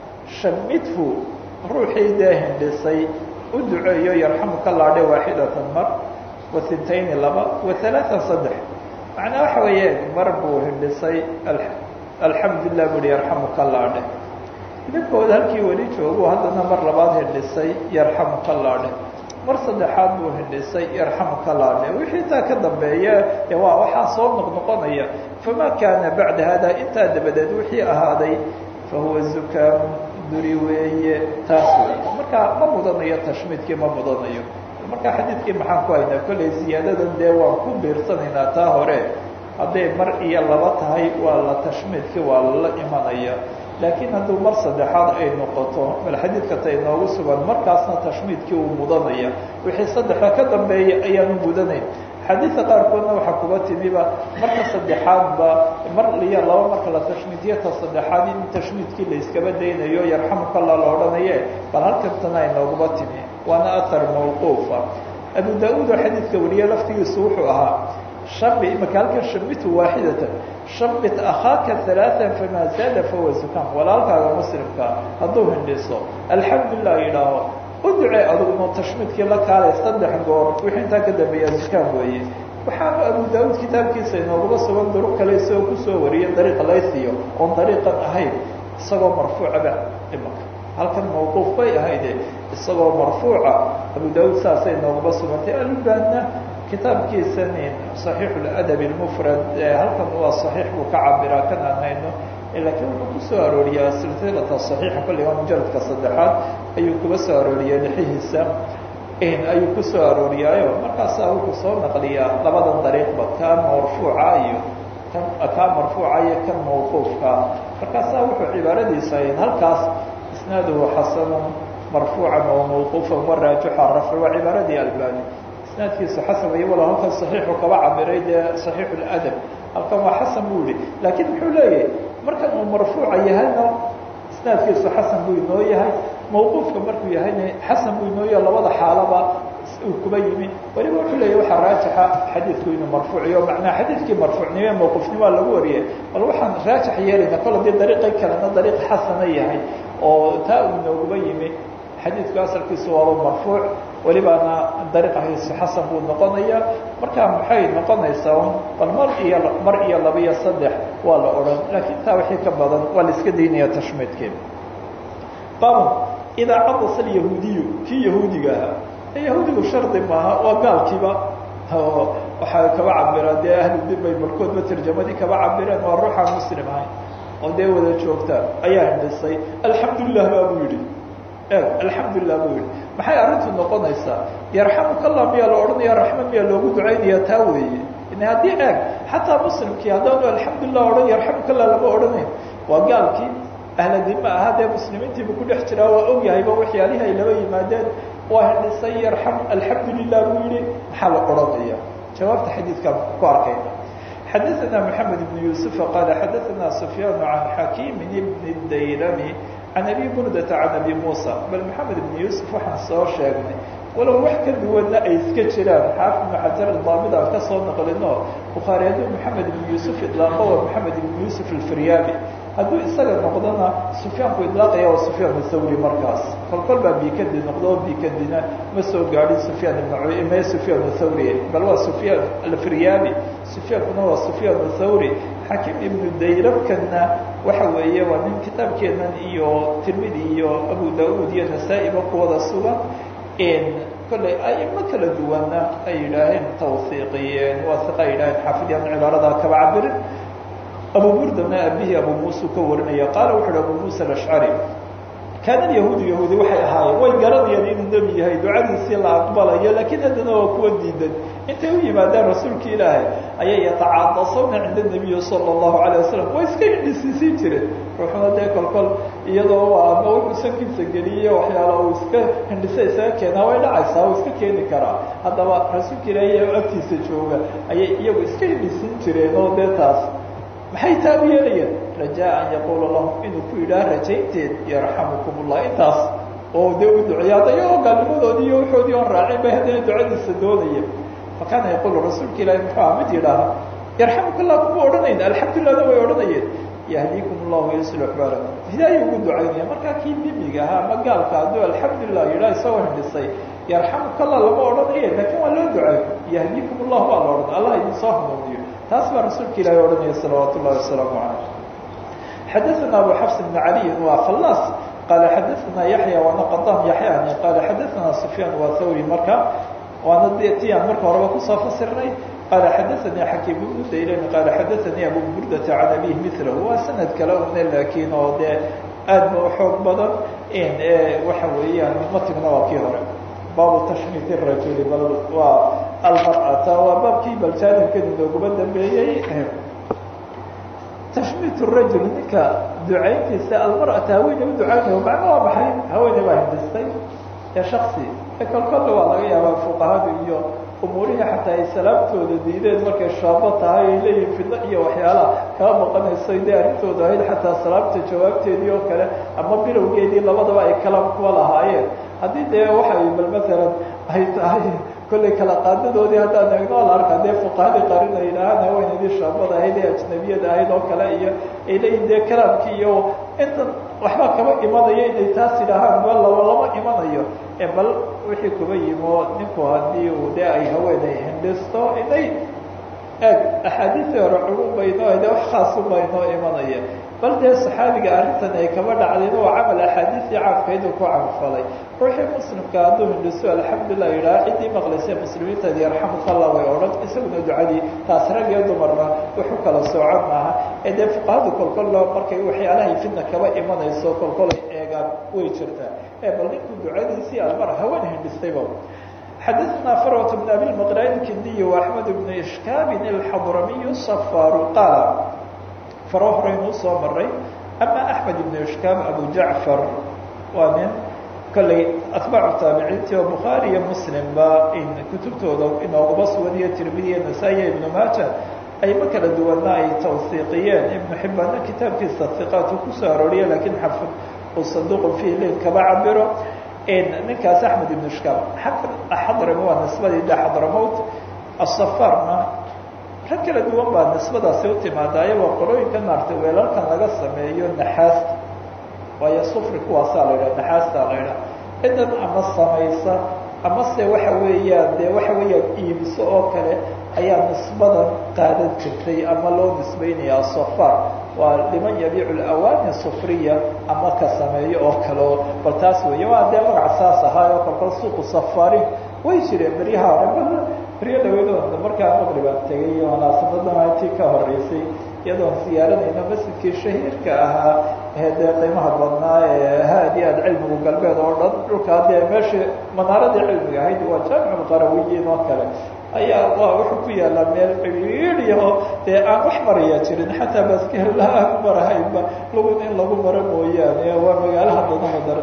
shamithu ruuxii dee hindhisay u duceeyo yarxamuka laadhe waaxidatan mar wa sintayni laba wa alaaan saddex macnaa waxa weeye mar buu hindhisay alxamdulilah bui yarxamuka laadhe idinkooda halkii weli joogu haddana mar labaad hindhisay yarxamuka laadhe mar saddexaad buu hindhisay yarxamuka laadhe wixii taa ka dambeeya ee waa waxaa soo noqnoqonaya famaa kaana bacda hada intaa dabadeed wixii ahaaday fahuwa zukaamu duri weeye taas wey marka ma mudanayo tashmiidkii ma mudanayo marka xadiidkii maxaan ku haynaa kollay ziyaadadan dee waan ku biirsanaynaa taa hore hadday mar iyo laba tahay waa la tashmiidkii waa lala imanaya laakiin hadduu mar saddexaad ay noqoto bal xadiidka ta inoogu sugan markaasna tashmiidkii uu mudanaya wixii saddexa ka dambeeya ayaanu mudanayn xadiidka qaarkoodna waxaa kuba timiba marka saddexaadba mar iyo laba marka la tashmiidiyo ta saddexaad in tashmiidkii la iskaba daynayo yarxamuka alla la odhanaye bal halkantana inooguma timi waana athar mawquufa abu da-uud oo xadiidka wariye laftigiisu wuxuu ahaa shabi imaka halkan shamitu waaxidatan shabit akhaaka halaaan famaa zaada fahuwa zukaam walaalkaaga muslimka hadduu hindhiso alxamdulilah yidhaaho u ducee adugno tashmiidkii la kaalay saddex goor wixii intaa ka dambeeya zukaam weeye waxaanu abu da-uud kitaabkiisa inooguma sugan duruq kale isagoo kusoo wariyay dariiqa laysiyo oon dariiqan ahayn isagoo marfuucaba imaka halkan mawquuf bay ahayde isagoo marfuuca abu da-uud saasay inooguma sugantay albaanna kitaabkiisan صaxiixu اladab اlmufrad halkan waa صaxiix buu ka cabiraa kan aan hayno laakiin wuxuu kusoo arooriyaa silsilata صaxiixa kolliga mujaladka saddexaad ayuu kuga soo arooriyay lixihiisa ayuu kusoo arooriyaayo markaasaa wuxuu soo naqliyaa labadan dariiqba kaa marfuuca iyo kan kaa marfuuca iyo kan mawquufka markaasaa wuxuu cibaaradiisa ahayd halkaas isnaaduhu xasanu marfuucan oo mawquufan waraajixa rafc waa cibaaradii albani isnaadkiisu xasan way wala halkan saxiixu kaba cabiray dee saxiixu ladab halkan waa xasan buu yihi laakiin muxuu leeyahay markan uu marfuuca yahayna isnaadkiisu xasan buu inoo yahay mawquufka markuu yahayna xasan buu inoo yahay labada xaalaba uu kuba yimi waliba wuxuu leeyahy waxaa raajixa xadiidku inuu marfuuciyo macnaa xadiidkii marfuucnimo mawqufnimoa lagu wariyay bal waxaan raajix yeelayna kol hadii dariiqay kalena dariiq xasana yahay oo taa uu inooguba yimi xadiidku asalkiisu waaba marfuuc welibaana dariiqahiisu xasan buu noqonaya markaa maxay noqonaysaa bal mar iyo mar iyo laba iyo saddex waa la odhan laakiin taa wixii ka badan waa la iska daynaya tashmiidkeeda baabun idaa cadasa alyahuudiyu kii yahuudiga ahaa yahuudigu shardi maaha waa gaalkiiba waxaa kaba cabiraan dee ahludin bay barkoodba tarjamadii kaba cabireen waa ruuxaan muslim ahayn oo dee wada joogtaan ayaa hindhisay alxamdulilah baa buu yidhi eeg alxamdulilah buu yihi maxay arrintu noqonaysaa yarxamuka allah miyaa la odhanaya raxma miyaa loogu ducaynaya taa weeye in haddii eeg xataa muslimkii haddaanu alxamdulilah odhan yarxamuka allah lama odhanayn waa gaalkii ahladima ahaa dee muslimiintiibu ku dhex jiraa waa ogyahayba waxyaalihii ay laba yimaadeen waa hindhisay yarxam alxamdu lilah buu yihi maxaa la odhanaya jawaabta xadiidkaan ku arkayna xadaثna mحamed بن yuسuف qala xadaثna سfyaan عan xakiim bn dayrami can abi burdata can abi musa bal maxamed ibn yuusuf waxaan soo sheegnay walow wax ka duwanna ay iska jiraan xaafid ibnu xajar daamid aan ka soo naqlino bukhaari hadduu maxamed ibn yuusuf idlaaqo waa maxamed ibn yuusuf alfiryaabi hadduu isaga noqdona sufyaanku idlaaqaya waa sufyaan athawri markaas kolkol baa bikadi noqdo o bikadina ma soo gaadhin sufyaan ibn me sufyaan athawri bal waa sufyaan alfiryaabi sufyaankuna waa sufyaan athawri xakiim ibnu dayrabkana waxa weeye waa nin kitaabkeenan iyo tirmidi iyo abu da-uud iyo nasaa-iba ku wada sugan kolley aimo kala duwanna ay yidhaaheen tawhiiqiyeen waasiqa ay yidhaheen xaafidyan cibaarada kaba cabirin abu burdana abihii abu muuse ka warinaya qaala wuxu uhi abu musa alashcari kaana yahuudu yahuudi waxay ahaayeen way garanayaan inuu nebi yahay ducadiisii la aqbalayo laakiin haddana waa kuwa diidan intay u yimaadaan rasuulka ilaahay ayay yatacaadasawna cinda nabiyi sala allahu alayh wasalam way iska hindhisiisii jireen ruuxuna dee kolkol iyadoo ama wuxuu sankiisa geliye waxyaala uu iska hindhisa isaga keenaa way dhacaysaa uu iska keeni karaa haddaba rasuulka ilaahay agtiisa jooga ayay iyagu iska hindhisin jireen oo dee taas maxay taa u yeelayeen rajaa an yaquula lahum inuu ku yidhaah rajaynteed yarxamukum ullah intaas oo dee u duceeya hadda iyagoo gaalnimadoodii iyo waxoodii oon raacin bay haddana ducadiisa doonaya fakaana yaquulu rasuulka ilaahi muxuu aha mid yidhaaha yarxamuka allah kuma odhanayn alxamdulilahna way odhanayeen yahdiikum allahu yaslux baalakum hidaaya ugu ducaynaya markaa kii mimiga ahaa ama gaalka hadduu alxamdulilah yidhaha isagoo hindhisay yarxamuka allah lama odhanaya laakiin waa loo duceeyo yahdiikum allah baa la odhan allah idin soo hanuuniyo taas baa rasuulka ilahi odhanaya salawaat ullahi wasalaamu calayh xadaثna abu xafs bn caliy waa khallaas qaala xadaثna yaxya waana qadam yaxyani qaala xadaثna sufyaan waa thawri marka waana de ti aan marka horeba kusoo fasirnay qaala xadaثanii xakiim ibnu daylani qaala xadaثanii abu burdata can abih milahu waa sanad kale une laakiin oo dee aad ba uxoog badan waxa weeyaan matigna waa kii hore baabu tashmiit rajuli bal waa almar'ata waa baabkii baljaanibkan inooguma dambeeyey tashmiit rajul ninka ducayntiisa almar'ata haweeney u ducaynayo macno waa maxay haweeney baa hindistay ee shaksi ee kolkolle waa laga yaabaa fuqahada iyo umuurihii xataa ay salaamtooda diideen markay shaabo tahay ay leeyihin fidno iyo waxyaalaha kala maqanaysay dee arrintooda ahayd xataa salaamta jawaabteedii oo kale ama bilowgeedii labadaba ay kalaam kuwa lahaayeen haddii dee waxay bal maalan ay tahay kollay kala qaadadoodii haddaan eegno la arkaa dee fuqahadii qarin ay yidhaahaan haweeneydii shaabada ahayd ee ajnabiyada ahayd oo kale iyo ay leeyihin dee kalaamkii iyo intan waxba kaba imanaya inay taas yidhaahaan bal laba lama imanayo ee bal wixii kuba yimo ninku haddii uu dee ay haweeney hindhisto inay eeg axaadiisii hore culum baynoo de wax khaasun baynoo imanaya bal dee saxaabiga arrintan ay kaba dhacdeen waa camal axaadiisii caamkayduu ku camalfalay ruuxii muslimka hadduu hindhiso alxamdulilah yidhaha ciddii maqlaysay muslimiintaadi yarxamuka allah way odhan isaguna ducadii taas rag iyo dumarna wuxu kala soocan maaha ee dee fuqahadu kolkolla markay waxyaalahay fidna kaba imanayso kolkolay eegaan way jirtaa ee bal ninku ducadiisii almar haween hindhistayba xadaثna farwة بn abi mqraan kindiy وaxmed bn ishkaabin اlxadramiy safaaru qaala faro horeynuu soo maray ama axmed ibn ishkaab abu jacfar waa nin kolley atbaacu taabiciintii oo bukhaari iyo muslimba in kutubtooda inoogaba sugan iyo tirmidi iyo nasaa-iya ibnu maaja ayma kala duwana ay tawhiiqiyeen ibnu xibbaanna kitaabkiisa hiqaatu kusoo arooriya lakiin xafid uu saduuqu fiih lin kaba cabiro ninkaas axmed ibn ishkaab xadrami waa nisbadii de xadramowt asafarna rag kala duwan baa nisbadaasi u timaadaayo waa qolooyinka naartay weelalkan laga sameeyo naxaasta waayo sufri kuwaasaa la yidhaha naxaastaa la yidhaha cidan ama samaysa ama se waxa weeyaan dee waxa weeyaan iibiso oo kale ayaa nisbadan qaadan jirtay ama loo nisbeynaya asafar waa liman yabiicu alawaani sufriya ama ka sameeyo oo kaleo bal taas weeye waa dee magac saas ahaayo kolkol suuqu safaarin way jireen beryaha hore beryo dhaweydooda markaa maqribaan tegay iyo munaasabadana intii ka horeysay iyadoon siyaaranayno masjidkii shahiirka ahaa ee dee qiimaha badnaa ee haad iyo aad cilmigu galbeed oo dhan dhulkaa dee meeshii manaaradii cilmiga ahayd waa jaamicu qarawiyiin oo kale ayaa waa wuxuu ku yaalaa meel ciriiriyaho dee aan wax maraya jirin xataa baskela aan marahaynba lagun in lagu maro mooyaane waa magaalaha dadama daran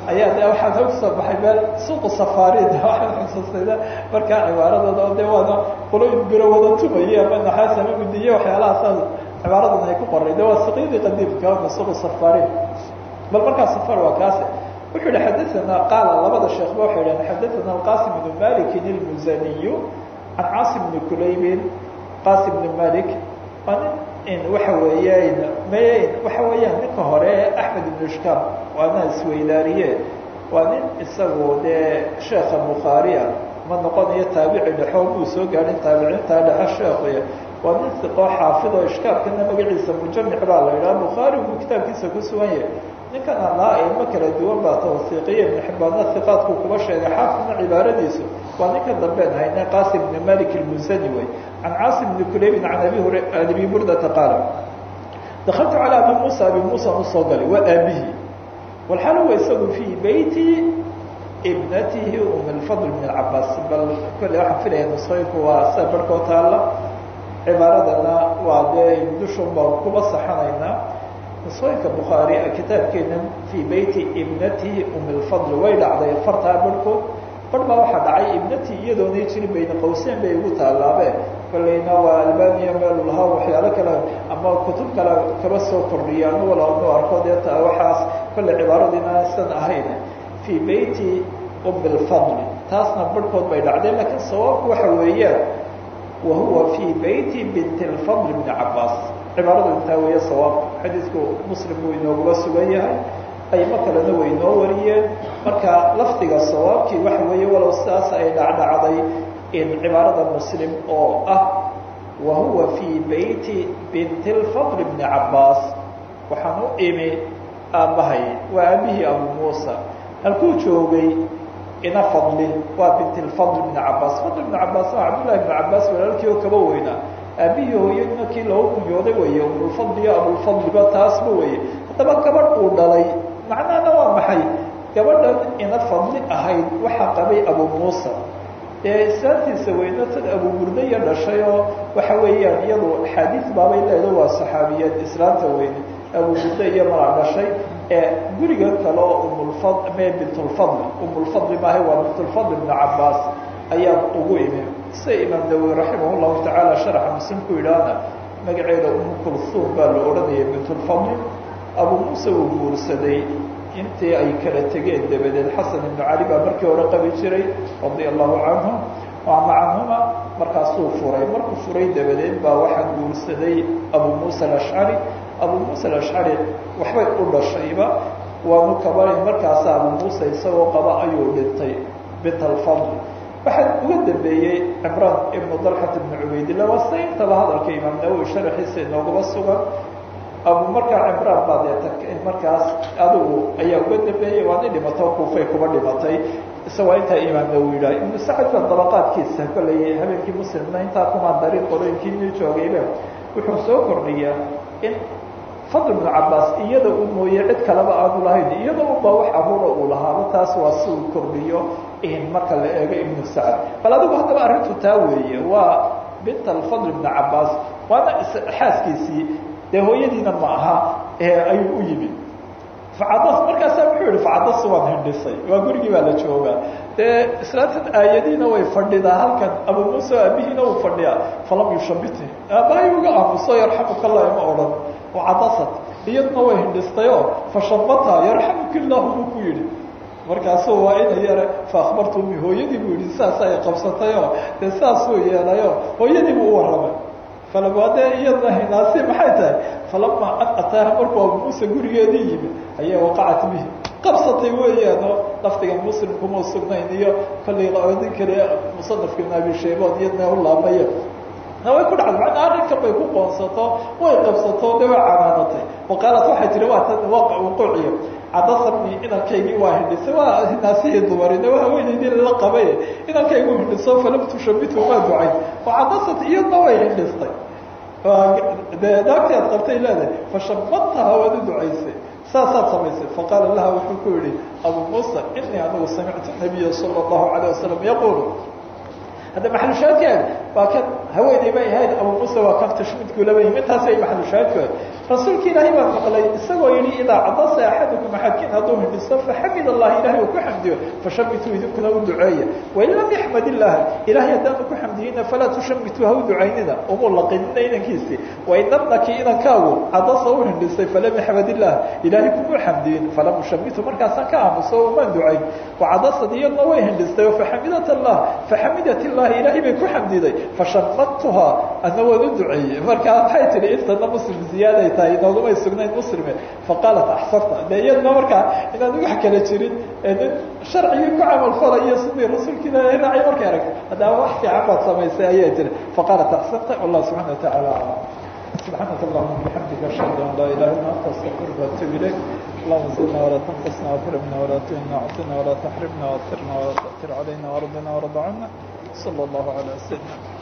ayaa de waxaa noo kusoo baxay meel suuqu safarid waxaan xusuustayda markaa cibaaradooda oo de waana qoloyin biro wada tumaya ama naxaas ama gudiye waxyaalahaas cibaaradan ay ku qoray de waa suqyadii qadiimka ama suuqu safarid bal markaa safar waa kaas wuxuu yihi xadaana qaala labada sheekba waxay yidhahen xadaana alqasim ibnu malikin ilmuzaniyu can caasim bni kulaybin qasim bni malik waa nin waxa weeyaan mayn waxa weeyaan ninka hore axmed ibnu ishkaam waana isweydaariye waa nin isagu dee sheekha bukhaariya ma noqonayo taabici dhexo muu soo gaadhin taabiciintaa dhexe sheekhuy waa nin siqoo xaafid oo ishkaabkana magaciisa mujamic baa la yidhaha bukhaari buu kitaabkiisa ku sugan yahay ninkan allaa ilmo kala duwan baa tawsiiqiye ibnu xibbaadna hiqaadku kuba sheegay xaafidna cibaaradiisu waa ninka dambeen hayne qasim ibni malik ilmusani wey can caasim bni kuleybin can abi hur abi burdata qaala dakaltu calaa abi muusa abi muusa usoo galay waa aabihii walxaal huwa isagu fii beyti ibnatihi um lfadl bn cabaas bal kolle waxaan filaya nusooyinku waa sida barhkoo taalla cibaaradana waa dee dushun baan kuba saxanaynaa nusooyinka bukhaari kitaabkeena fii beyti ibnatihi um lfadl way dhacday fartaa barhkood bar baa waxaa dhacay ibnatii iyadoonay jirin bayna qawseyn bay ugu taallaabe kolleyna waa albaniya meelu lahaa waxyaalo kale ama kutub kale kaba soo kordhiya anu walanu arko dee ta waxaas kolle cibaaradiina san ahayn fii beyti um lfadl taasna barhkood bay dhacday laakiin sawaabku waxa weeyaan wa huwa fii beyti bint lfadl bni cabaas cibaaradu intaa weeye sawaabku xadiidku muslim buu inooguba sugan yahay aymo kalena way noo wariyeen marka lafdiga sawaabkii waxa weeye walow sidaas ay dhacdhacday in cibaarada muslim oo ah wa huwa fii beyti binti lfadl bni cabaas waxaan u imi aabbahay waa aabihii abu muusa halkuu joogay ina fadli waa binti lfadl bni cabaas fadl bni cabaas waa cabdullahi bni cabaas walaalkii oo kaba weynaa aabihii hooyadina kii loogu kunyooday weeye umulfadl iyo abulfadliba taasba weeye haddaba gabadh uu dhalay macnahana waa maxay gabadhan ina fadli ahayd waxaa qabay abu muusa ee islaantiisa weyno tad abuburdayo dhashay oo waxa weeyaan iyadu axaadiis baabay leedo waa saxaabiyeed islaanta weyne abuburda iyo mala dhashay ee guriga kale oo umulfad me bintulfadl umulfadli maahay waa bintulfadl ibnu cabaas ayaa ugu imi sida imaam nawowi raximah llahu tacaala sharaxa muslim ku yidhaahna magaceeda umu kulsuum baa la odhanayay bintulfadli abu muuse uu guursaday intii ay kala tegeen dabadeed xasan ibnu cali baa markii hore qabi jiray radia allahu canhum ama canhuma markaasuu furay markuu furay dabadeed baa waxaa guursaday abu muusa alashcari abu muusa alashcari waxbay u dhashayba waanu kabaray markaasa abu muuse isagoo qaba ayuu dhintay bint alfadl waxaa uga dambeeyey cimraan ibnu dalxat ibnu cubaydillah waa sida intaba hadalka imaam nawowi sharaxiisa inoogaba sugan abu markaa cimraan baa dee markaas adigu ayaa uga dambeeyey waa nin dhimato kuufay kuba dhimatay isagoo intaa imaam nawowi yidhaha ibnu sacad baa dabaqaadkiisa kolley habeenkii muslimna intaa kumaan darin qolooyinkii inuu joogayba wuxuu soo kordhiyaa in fadl ibnu cabaas iyada uu mooye cid kaleba aanu lahayn iyada unba wax abuura uu lahaaba taas waa si uu kordhiyo marka la eego ibnu sacad bal adigu haddaba arrintu taa weeye waa bint alfadl ibnu cabaas waana xaaskiisii dee hooyadiina ma aha ayuu u yimid facadas markaasa wuxuu yihi facadas waan hindhisay waa gurigii baa la joogaa dee islaantan aayadiina way fadhidaa halkan abu muuse aabihiina uu fadhiyaa falam yushabiti aabbahay uga aamuso yarxamuka allah ima odhan wacadasat iyaduna way hindhistayoo fashabata yarxamuka illahu buu ku yidhi markaasuu waa ina yare faakbartu umi hooyadii buu yihi saas ay qabsatayoo dee saasuu yeelayo hooyadii buu u warramay falabade iyadna hinaasi maxay tahay falama an ataaha markuu abu muuse gurigeedii yimid ayaa waqacat bihi qabsatay weeyaanoo lafdiga muslimkuma sugnayn iyo kollay odin kale musanafka ibn abi shaybood iyadna u laabaya way ku dhacday macnaa arrinkan bay ku qoonsato way qabsato de way canaanatay waqaalat waxay tihi waa tan wuquuciyo cadasabni inankaygii waa hindhisay waa hinaasihii dumarina waa haweenaydii lala qabay inankaygu hindhiso falam tushabitu maa ducayn wacadasat iyadna way hindhistay de naagtii aad qabtay leedahay fashabadtaha waad u ducaysay saasaad samaysay faqaala laha wuxuu ku yihi abu muusa inii anigu samictu nabiya sala allahu alayh wasalam yaquulu hadda maxalushaadkeed waa kan haweeney bay ahayd abu muuse waa kan tashmidku laba yimi intaas ay maxalushaadkood rasuulka ilaahay baa maqlay isagoo yihi idaa cadasa axadukum axadkiin hadduu hindhiso faxamid allah ilahay uu ku xamdiyo fashabituu idinkuna u duceeya wain lam yaxmad illaah ilahay haddaanu ku xamdiyeyna falaa tushamituu ha u ducaynina umu laqinina inankiisii wain abnaki inankaagu cadasa u hindhisay falam yaxmad illaah ilahay kuma xamdiyin falam ushamitu markaasaan ka aamuso umaan ducayn wacadasad iyadna way hindhistay faxamidat allah faxamidat illahi ilahay bay ku xamdiday fashamadtuhaa adna waan u duceeyey marka maxay tihi intana muslim ziyaaday tahay inoogumay sugnayn muslime faqaalat axsarta de iyadna markaa inaan wax kala jirin nin sharcigii ku camal falayo sidii rasuulka ilaahay raacay markay aragta haddaba wax fiican baad samaysay ayaa jira faqaalat axsarta wallah subxana wa tacaala aclam سبحانك اللهم وبحمدك أشهد أن لا إله إلا أنت أستغفرك وأتوب إليك اللهم زدنا ولا تنقصنا واكرمنا ولا تهنا وعطنا ولا تحرمنا واثرنا ولا تأثر علينا وارضنا وارض عنا صلى الله على سيدنا